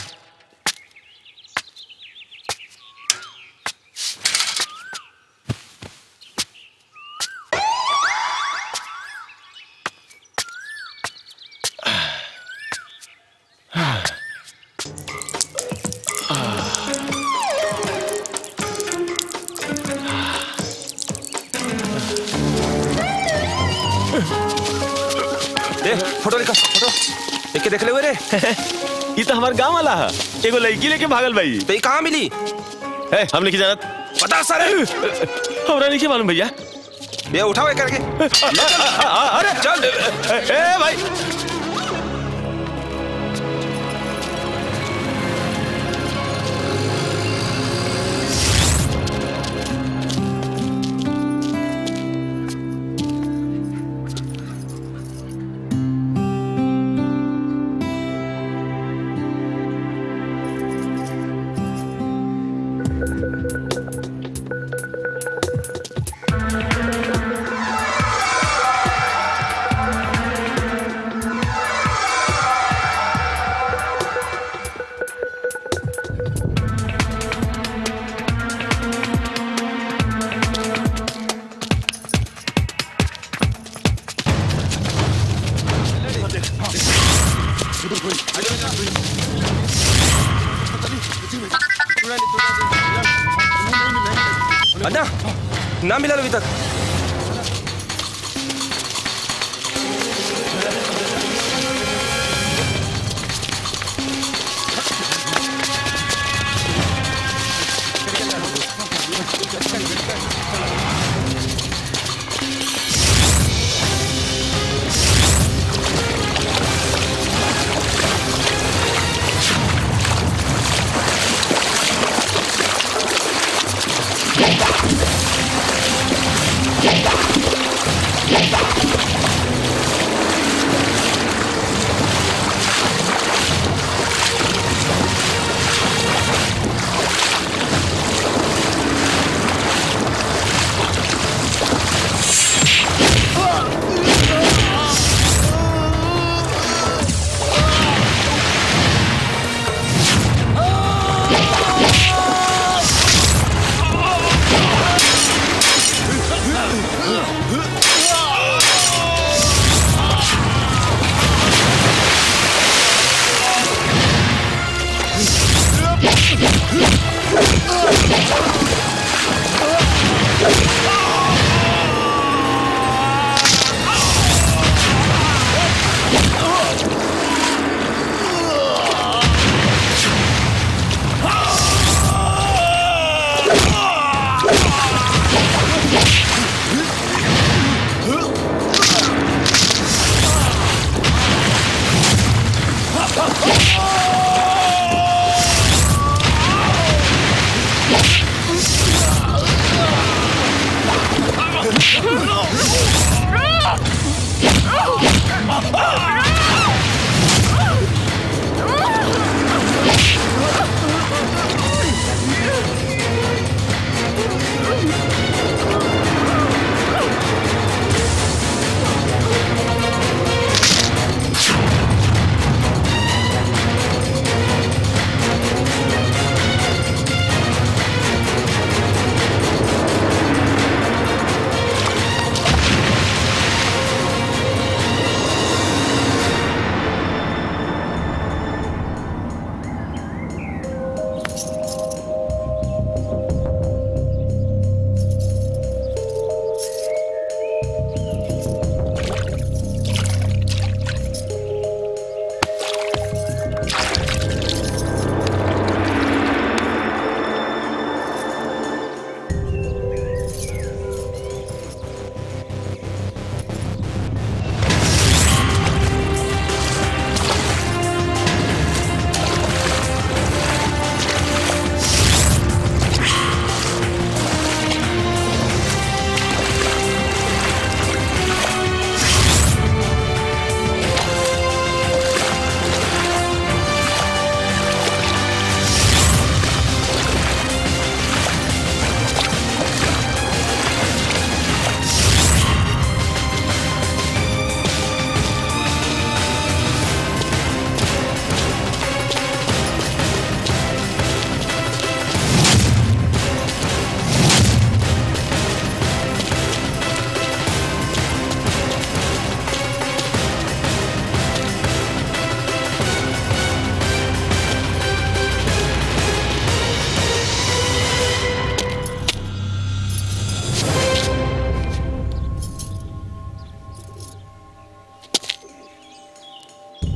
दे फोटो निकाल फोटो देख के देख ले रे ये तो हमार गांव वाला है एगो लड़की लेके भागल भाई तो ये कहाँ मिली है हम लेके जानत पता सर हमरा नहीं मालूम भैया ये उठाओ ये करके अरे चल ए भाई अन्ना ना मिला अभी तक Ah!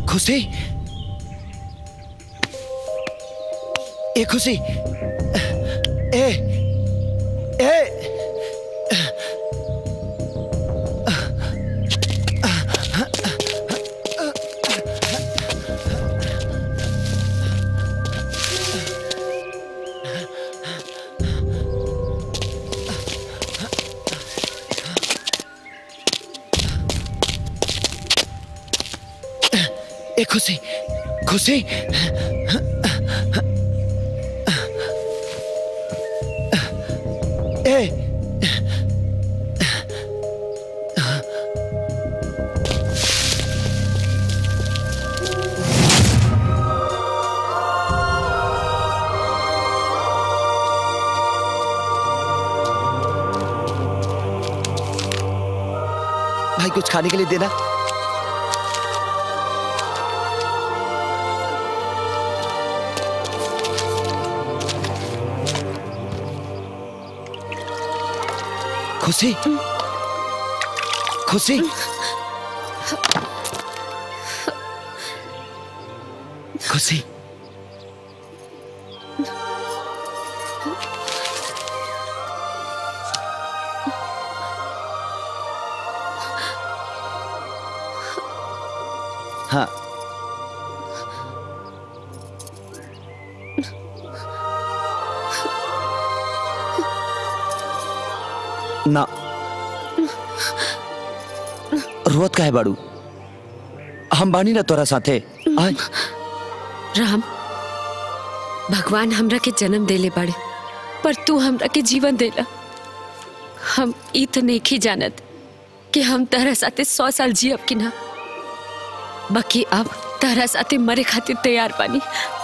खुशी ए खुशी ए ए ए खुशी खुशी ए भाई कुछ खाने के लिए देना खुशी खुशी खुशी हाँ ना रोत का है बाड़ू हम बानी ना तोरा साथे आय राम भगवान हमरा के जन्म देले बाड़े पर तू हमरा के जीवन देला हम ई तो नहीं जानत कि हम तहरा साथे सौ साल जियब कि ना बाकी अब तहरा साथे मरे खातिर तैयार बानी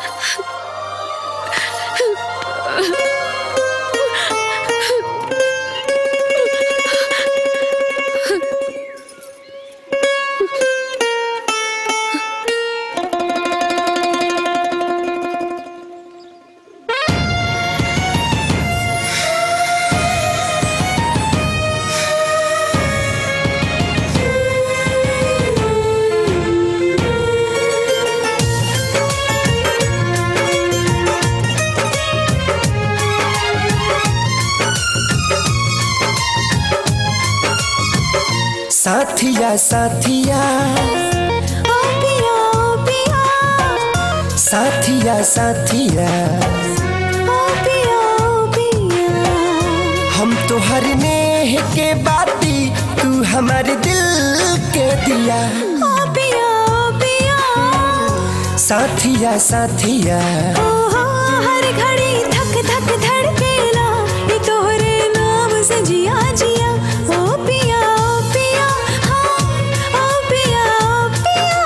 साथिया साथिया ओ पिया ओ पिया साथिया साथिया ओ पिया ओ पिया हम तो हर नेह के बाती तू हमारे दिल के दिया ओ पिया ओ पिया साथिया साथिया ओ हो हर घड़ी धक धक धड़केला ये तोहरे नाम से जिया जिया ओ पिया ओ पिया हाँ ओ पिया ओ पिया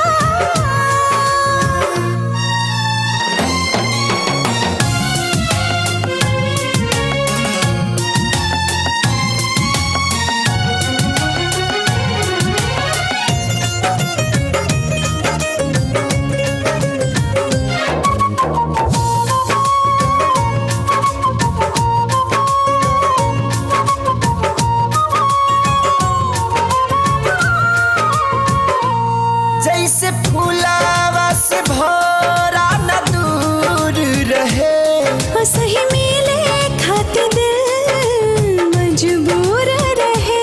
जैसे फूलावा से भोरा न दूर रहे ओ सही मिले खातिर दिल मजबूर रहे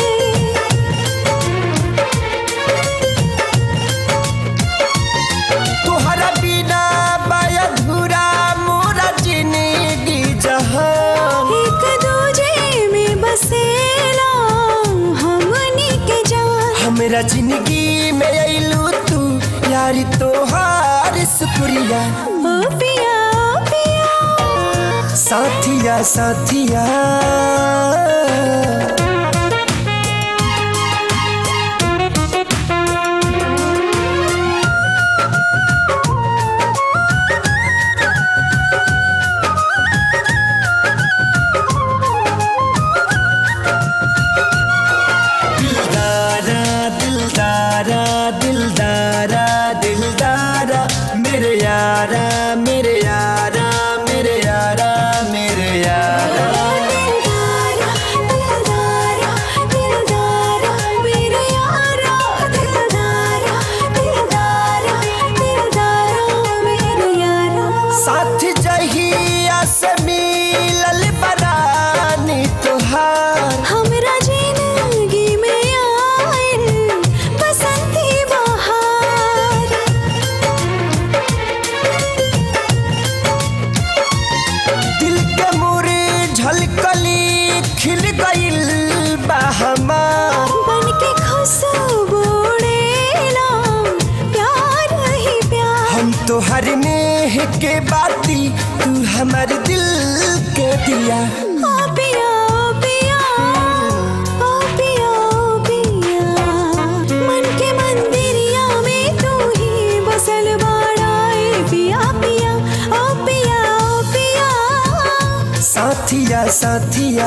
तुहरा बिना बाया धुरा मोरा जिंदगी जहां एक दूजे में बसेला हमनी के जान हमरा जिंदगी में अइलू तू यारी तोहार शुक्रिया ओ पिया ओ पिया साथिया साथिया दिलदारा दिलदारा दिलदारा दिलदारा मेरे यारा मेरे यारा मेरे यारा मेरे यारा दिलदारा दिलदारा मेरे यारा दिलदारा दिलदारा तोहर नेह के बाती तू हमर दिल के दिया ओ पिया ओ पिया ओ पिया ओ पिया मन के मंदिरिया में तू ही बसल बाड़ा ए पिया पिया ओ पिया ओ पिया साथिया साथिया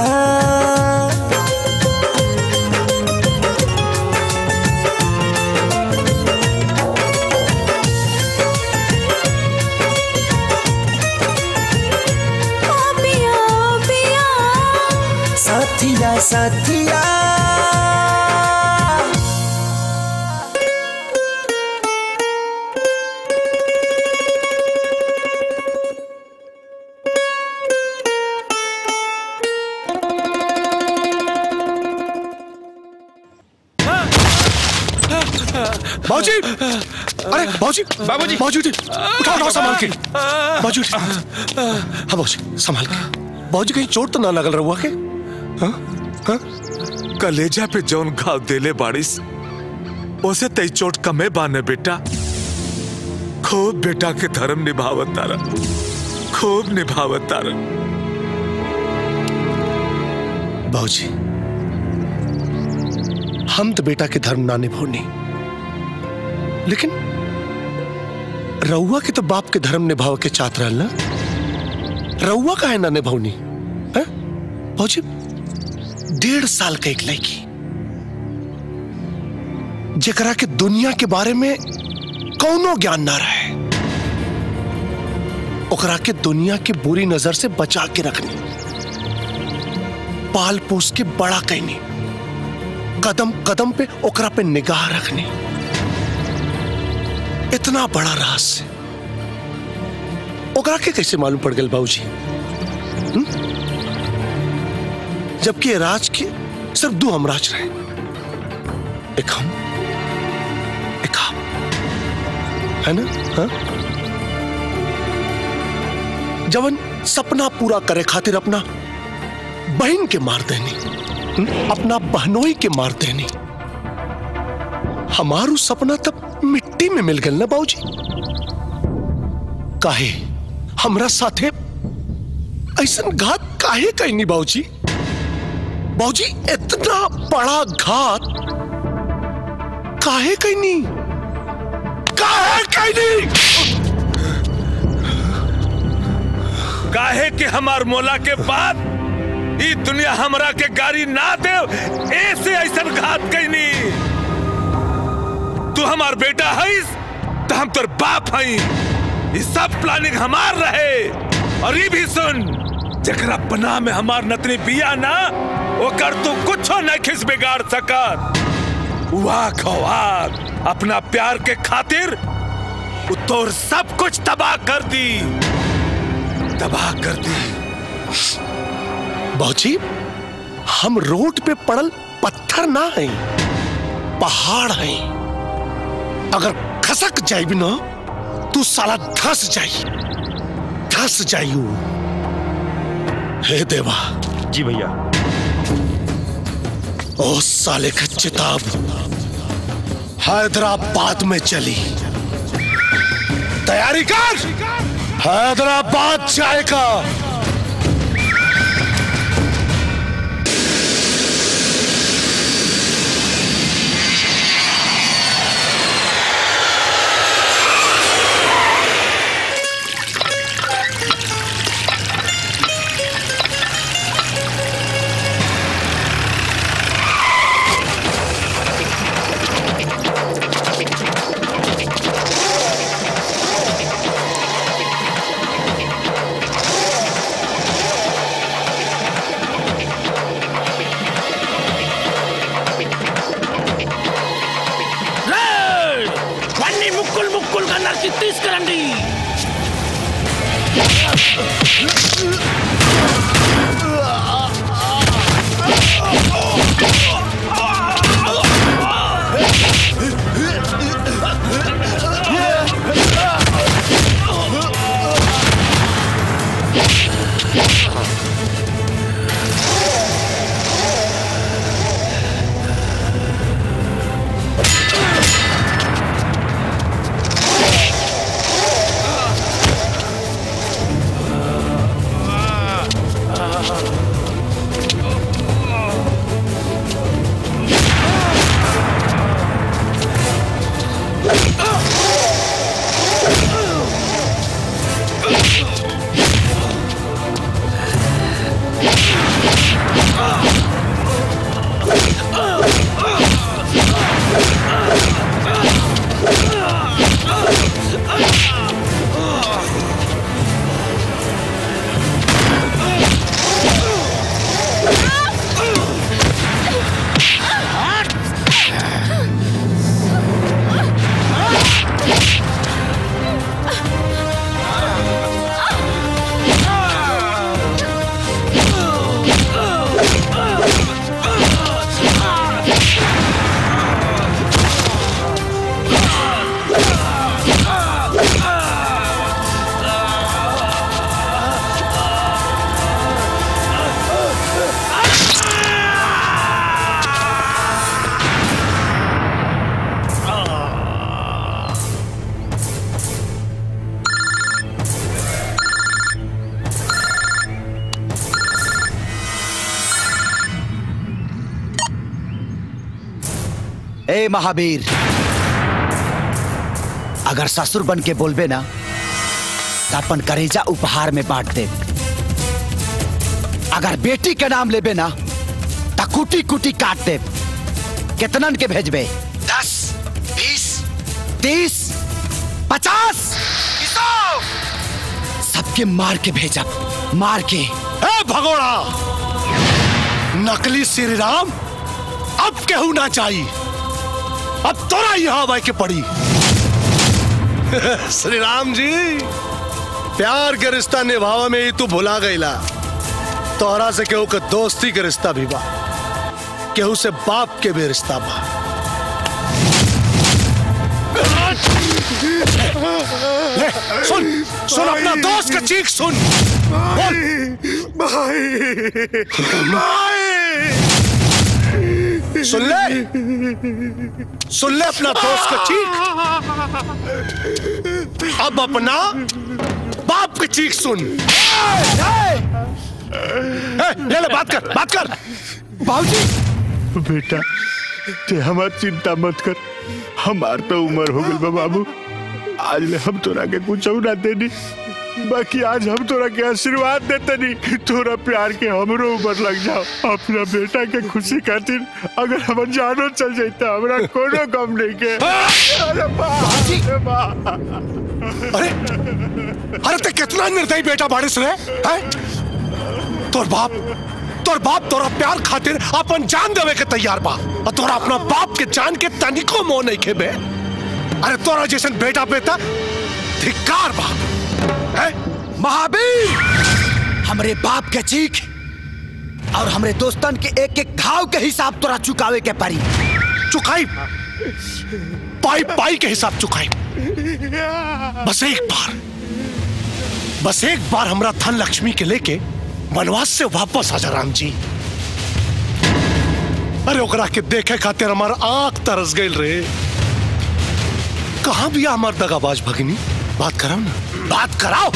ओ पिया ओ पिया साथिया साथिया बाबूजी अरे बाबूजी बाबूजी बाबूजी उठाओ उठाओ संभाल के बाबूजी हाँ बाबूजी संभाल के बाबूजी कहीं चोट तो ना लगल रहुआ के हाँ हाँ कलेजा पे जौन घाव देले बारिश उसे तई चोट कमे बाने बेटा खूब बेटा के धर्म निभावत तारा खूब निभावत तारा बाबूजी हम तो बेटा के धर्म ना निभानी लेकिन रउआ के तो बाप के धर्म निभाव के चाहत रहल ना रउआ का है ना निभावनी हैं? बाबूजी डेढ़ साल का एक लड़की जेकरा के दुनिया के बारे में कौनो ज्ञान ना रहे ओकरा के दुनिया के बुरी नजर से बचा के रखनी पाल पोस के बड़ा कहनी कदम कदम पे ओकरा पे निगाह रखनी इतना बड़ा रहस्य ओकरा के कैसे मालूम पड़ गया बाबूजी हम्म? जबकि ये राज के सिर्फ दो हम राज रहे एक हम एक आप है ना हाँ? जवन सपना पूरा करे खातिर अपना बहन के मार देनी हम्म? अपना बहनोई के मार देनी हमारू सपना तब मिट्टी में मिल गल ना बाबूजी काहे हमरा साथे ऐसा घात काहे कहनी बाबूजी बाबूजी इतना बड़ा घात काहे कहनी काहे कहनी काहे के हमार मोला के बाद ई दुनिया हमरा के गाड़ी ना दे ऐसे ऐसा घात कैनी तू हमार बेटा हईस तो हम तोर बाप हई ई सब प्लानिंग हमार रहे और ई भी सुन जकरा पनाह में हमार नतनी बिया ना ओकर तू कुछो नहीं खिस बिगाड़ सकत वाह खवार अपना प्यार के खातिर उ तोर सब कुछ तबाह कर दी तबाह कर दी बाबूजी हम रोड पे पड़ल पत्थर ना हैं पहाड़ हैं अगर खसक जाई भी ना तू साला धस जाई धस जाइयो हे देवा जी भैया ओ साले का चिताब हैदराबाद में चली तैयारी कर हैदराबाद जाएगा వన్నీ ముక్కులు ముక్కులు కన్నర్చి తీసుకురండి ए महावीर अगर ससुर बन के बोलबे ना तो अपन करेजा उपहार में बांट दे अगर बेटी के नाम लेबे ना तो कुटी कुटी काट दे कितनन के भेजबे दस बीस तीस पचास सबके मार के भेजब मार के ए भगोड़ा नकली श्री राम अब केहू ना चाहिए अब तोरा यहाँ आवे के पड़ी श्री राम जी प्यार के रिश्ता निभावा में ही तू भुला गईला तोहरा से केहू के दोस्ती के रिश्ता भी बा केहू से बाप के भी रिश्ता बा ले, सुन सुन अपना दोस्त का चीख सुन बोल सुन ले सुन ले अपना दोस्त का चीख अब अपना बाप की चीख सुन ए, ले ले बात कर बात कर बाबूजी बेटा ते हमार चिंता मत कर हमार तो उम्र हो गई बा बाबू आज ले हम तोरा के कुछ ना देनी बाकी आज हम तोरा के आशीर्वाद देते नहीं तोरा प्यार के हमरो ऊपर लग जाओ अपना बेटा के खुशी खातिर अगर हम जानो चल जाता हमरा कोनो गम नहीं के अरे बा अरे बा अरे अरे ते कितना निर्दयी बेटा बारिश रे हैं तोर बाप तोर बाप तोरा प्यार खातिर अपन जान देवे के तैयार बा और तोरा अपना बाप के जान के तनिको मोह नहीं खेबे अरे तोरा जैसन बेटा बेटा धिक्कार बा हैं महावीर हमरे बाप के चीख और हमरे दोस्तन के एक एक घाव के हिसाब तोरा चुकावे के पड़ी चुकाई पाई पाई के हिसाब चुकाई बस एक बार बस एक बार हमरा धन लक्ष्मी के लेके वनवास से वापस आ जा राम जी अरे ओकरा के देखे खातिर हमार आंख तरस गई रे कहाँ भी हमार दगाबाज भगिनी बात कराओ ना बात कराओ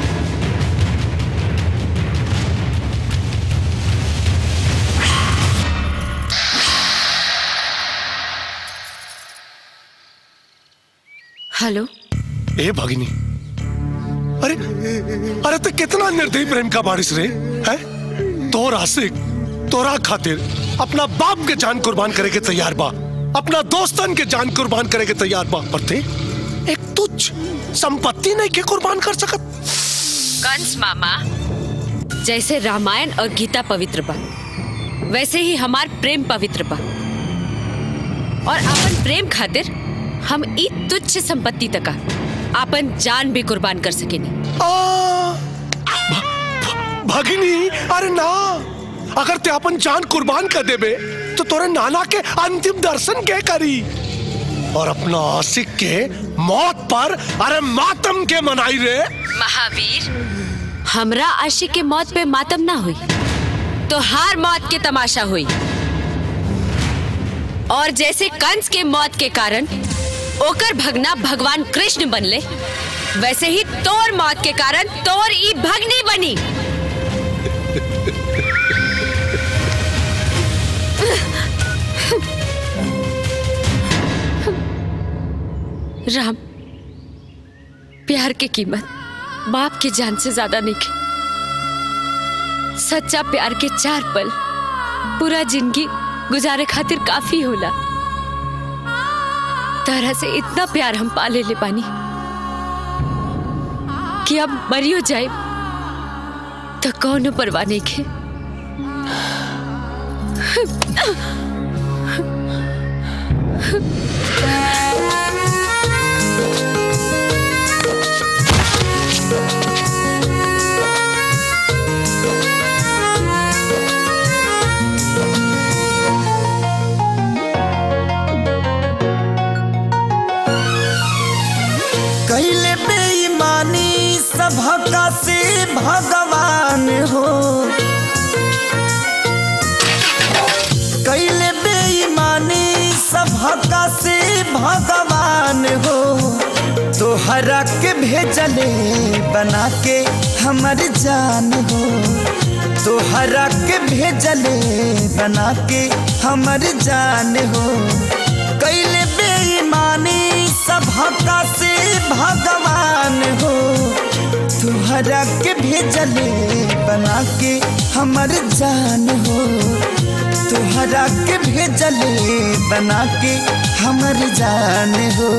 हेलो ए भगिनी अरे अरे तो कितना निर्दयी प्रेम का बारिश रे है तोरा से तोरा खातिर अपना बाप के जान कुर्बान करे के तैयार बा अपना दोस्तन के जान कुर्बान करे के तैयार बा पर ते एक तुच्छ संपत्ति नहीं के कुर्बान कर सकत कंस मामा जैसे रामायण और गीता पवित्र बा वैसे ही हमार प्रेम पवित्र बा और अपन प्रेम खातिर हम ई तुच्छ संपत्ति तका अपन जान भी कुर्बान कर सकेनी भगिनी अरे ना अगर ते अपन जान कुर्बान कर देबे तो तोरे नाना के अंतिम दर्शन के करी और अपना आशिक के मौत पर अरे मातम के मनाई रे महावीर हमरा आशिक के मौत पे मातम ना हुई तो हार मौत के तमाशा हुई और जैसे कंस के मौत के कारण ओकर भगना भगवान कृष्ण बनले वैसे ही तोर मौत के कारण तोर ई भगनी बनी राम प्यार की कीमत बाप की जान से ज्यादा नहीं की सच्चा प्यार के चार पल पूरा जिंदगी गुजारे खातिर काफी होला तरह से इतना प्यार हम पाले ले पानी कि अब मरियो जाए तो कौन परवाह नहीं के कैले बेईमानी सभका से भगवान हो कैले बेईमानी सभका से भगवान हो तोहरा के भेजले बना के हमर जान हो तोहरा के भेजले बना के हमर जान हो कैले तुहरा के भेजले बना के हमर जान हो तुहरा के भेजले बना के हमर जान हो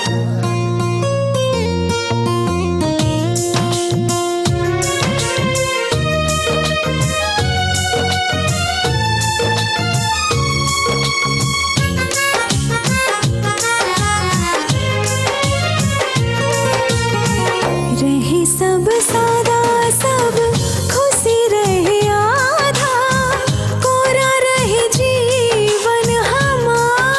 रहे सब सादा सब खुशी रहे आधा कोरा रहे जीवन हमार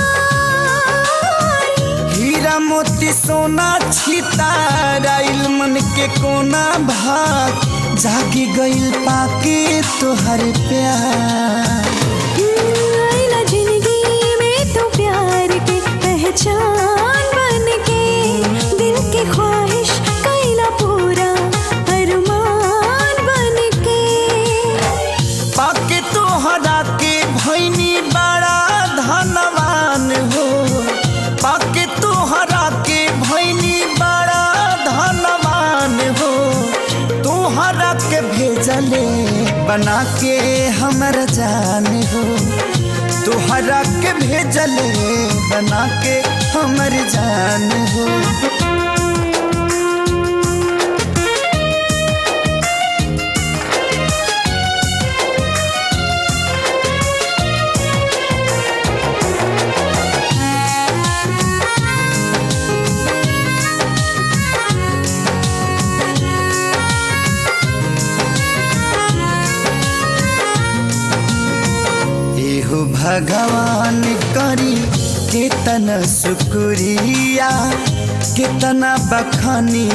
हीरा मोती सोना छिताराइल मन के कोना भाग जागी गइल पाके तोहर प्यार आइला जिंदगी में तो प्यार के पहचान बन के दिल की ख्वाहिश कैला पूरा अरमान बन के पाके तोहरा के भैनी बड़ा धनवान हो पाके तोहरा के भैनी बड़ा धनवान हो तोहरा के भेजले बना के हमर जान हो तोहरा के भेजले बना के हमर जान हो एहो भगवान करी केतना शुक्रिया केतना बखानी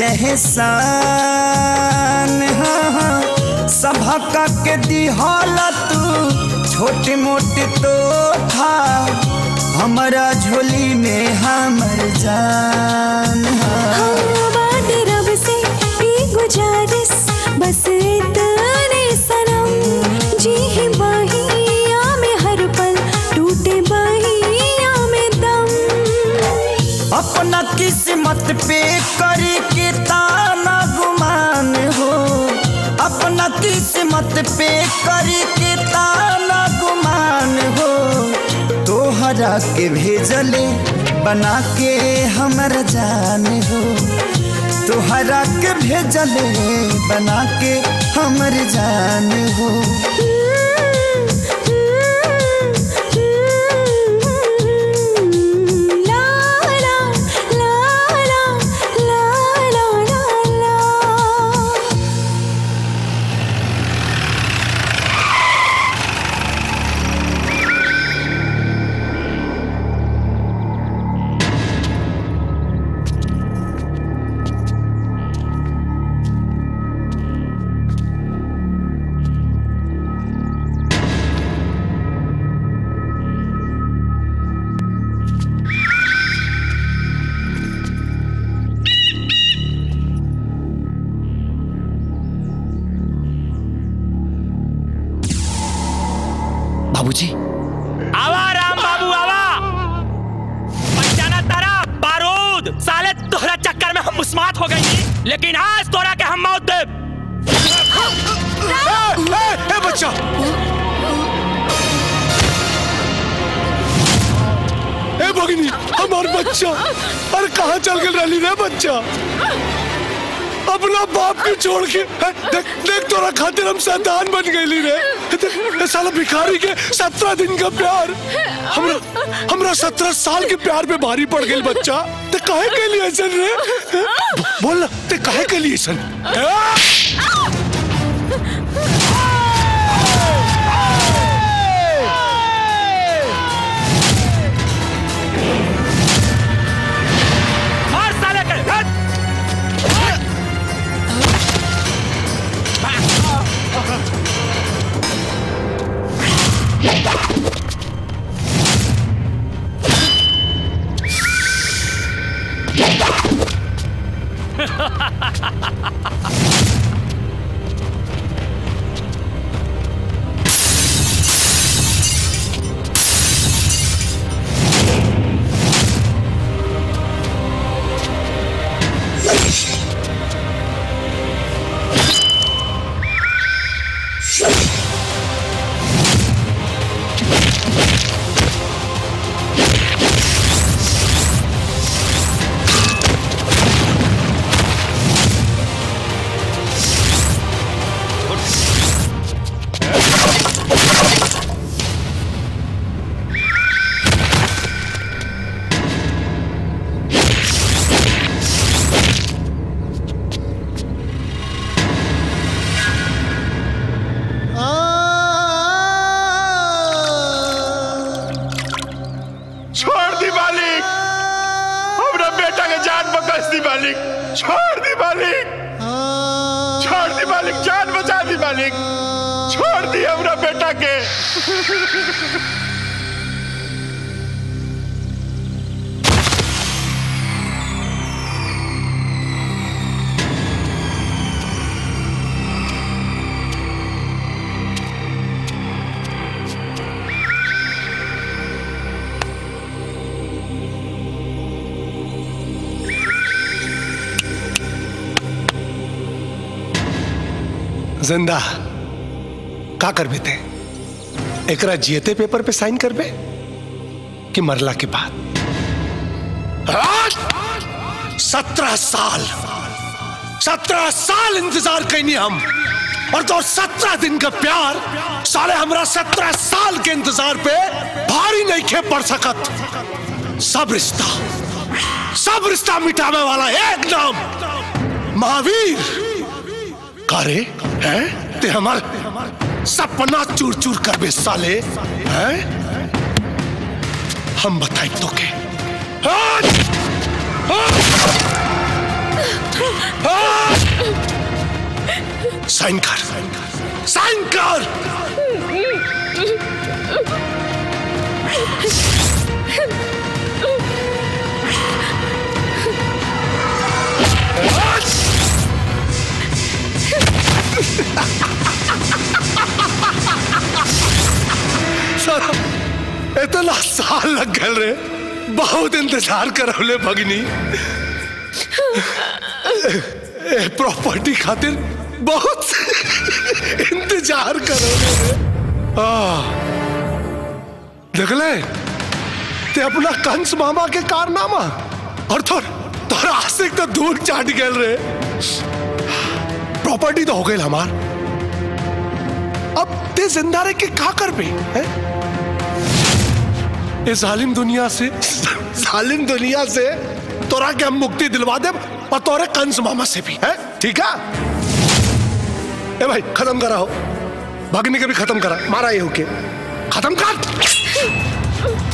रहसान हाँ, हाँ, सभक के दिहल तू छोटे मोटे तो था हमारा झोली में हमर जान हाँ। हमरा बाटे रब से ई गुजारिश बस इतने सनम जी ही बहिया में हर पल टूटे बहिया में दम अपना किस्मत पे करी के ताना गुमान हो अपना किस्मत पे करी के ताना गुमान हो तोहरा के भेजले बना के हमर जान हो तोहरा के भेजले बना के हमर जान हो ला ला ला ला ला ला ला ला बाबूजी आवा राम बाबू आवा पहचाना तारा बारूद साले तोहरा चक्कर में हम मुस्मात हो गई लेकिन आज तोरा के हम मौत दे ए, ए बच्चा ए भगिनी हमार बच्चा अरे कहाँ चल गए रैली रे बच्चा अपना बाप के छोड़ के ए, देख देख तोरा खातिर हम शैतान बन गईली रे देख, ए साला भिखारी के सत्रह दिन का प्यार हमरा हमरा सत्रह साल के प्यार पे भारी पड़ गई बच्चा ते काहे के लिए ऐसन रे ए, बोल ना ते काहे के लिए ऐसन ए? मार साले के हट! जान बकस दी मालिक छोड़ दी मालिक छोड़ दी मालिक जान बचा दी मालिक छोड़ दी हमरा बेटा के जिंदा का करबे ते एकरा जियते पेपर पे साइन करबे कि मरला के बाद सत्रह साल सत्रह साल इंतजार कैनी हम और तो सत्रह दिन का प्यार साले हमरा सत्रह साल के इंतजार पे भारी नहीं खे पड़ सकत सब रिश्ता सब रिश्ता मिटाने वाला एक नाम महावीर कारे हैं ते हमार सपना चूर चूर कर बे साले हैं हम बताए तो के हाँ! हाँ! हाँ! साइन कर साइन कर साला, इतना साल लग गए रे बहुत इंतजार करौले भगनी ए प्रॉपर्टी खातिर बहुत इंतजार करौले रे आ देखले ते अपना कंस मामा के कारनामा और थोर तोर आशिक तो दूर चाट गए रे प्रॉपर्टी तो हो गई हमार अब ते जिंदा रह के का कर पे हैं? इस जालिम दुनिया से जालिम दुनिया से तोरा के हम मुक्ति दिलवा दे और तोरे कंस मामा से भी है ठीक है ए भाई खत्म करा हो भगनी के भी खत्म करा मारा ये होके खत्म कर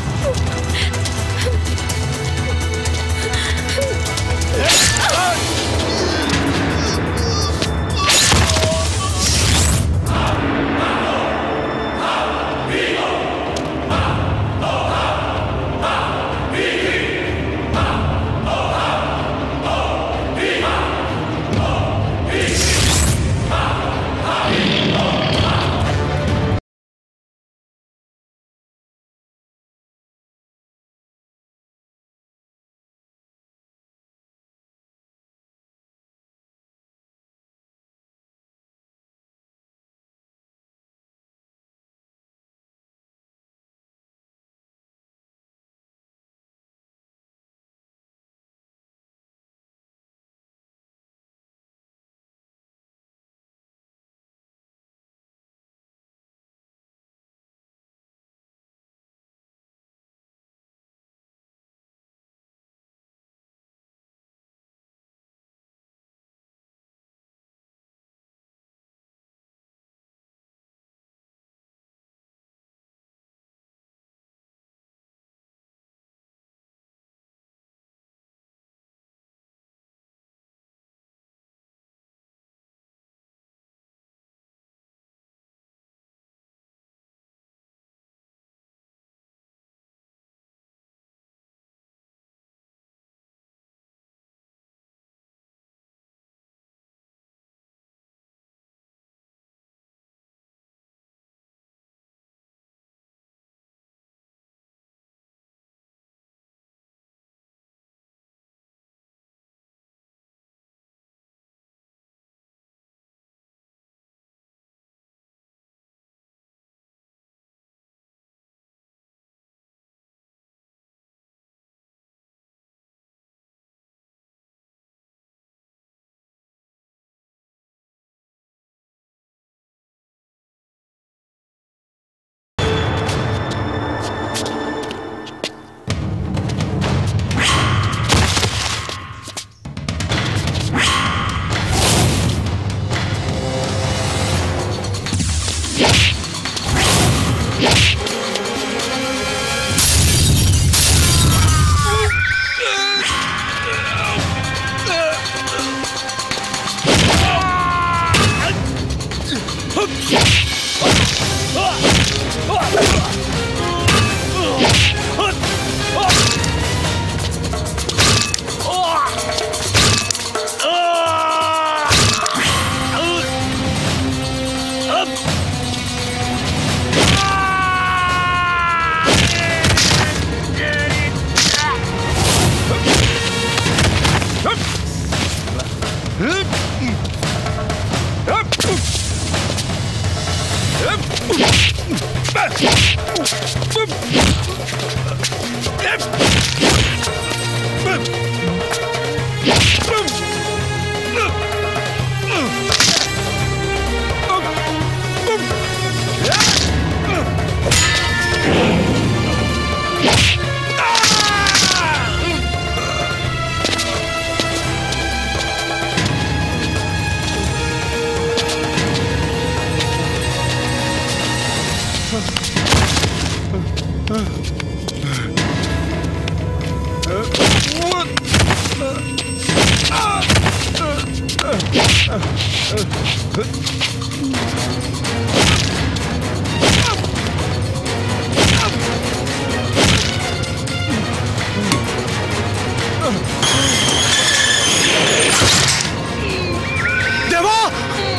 देवा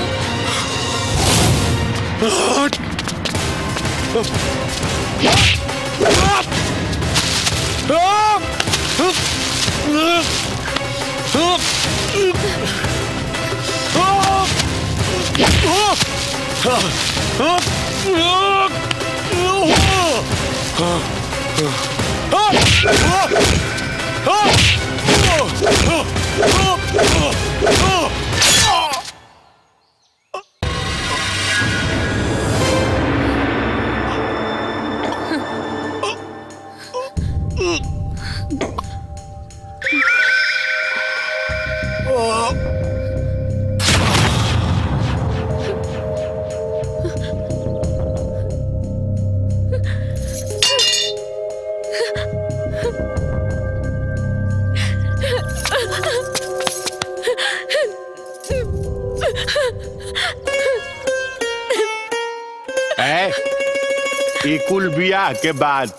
है ई कुल बियाह के बाद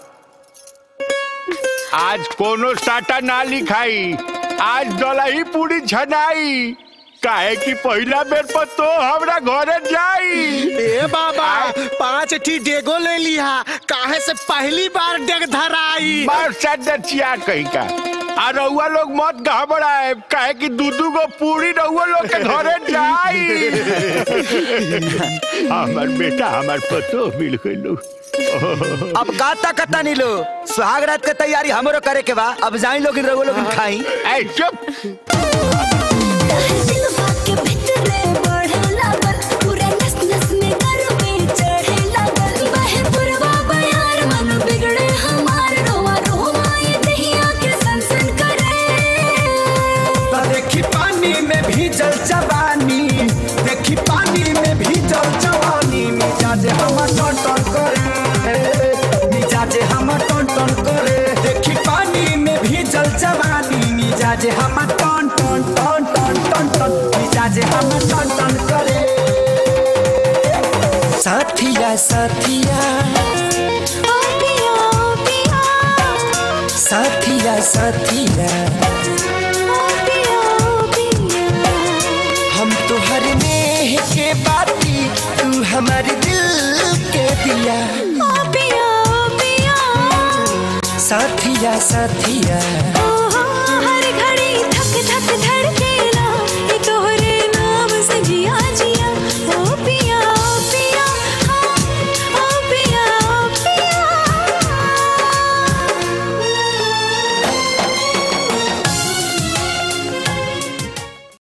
आज कोनो साटा ना लिखाई आज दलही पूरी छनाई काहे कि पहिला बेर पर तो हमरा घरे जाई ए बाबा पांच ठी डेगो ले लिया काहे से पहली बार डेग धराई मार सदचिया कहीं का आ रउआ लोग मत घबराए काहे कि दू दू गो पूरी रउआ लोग के घरे जाई हमर बेटा हमर पतो मिल गइलो अब का ताकता नहीं लो सुहाग रात के तैयारी हमरो करे के बा अब जाई लोग रहो लोग खाई ए चुप तो देखी पानी में भीजल जवानी देखी पानी में भीजल जवानी मिजाज हमर टन टन करे मिजाज हमर टन टन करे देखी पानी में भीजल जवानी मिजाज हमर टन टन टन टन टन टन मिजाज हमर टन टन करे साथिया साथिया साथिया साथिया हम तुहर नेह के बाती तू हमारे दिल के दिया साथिया साथिया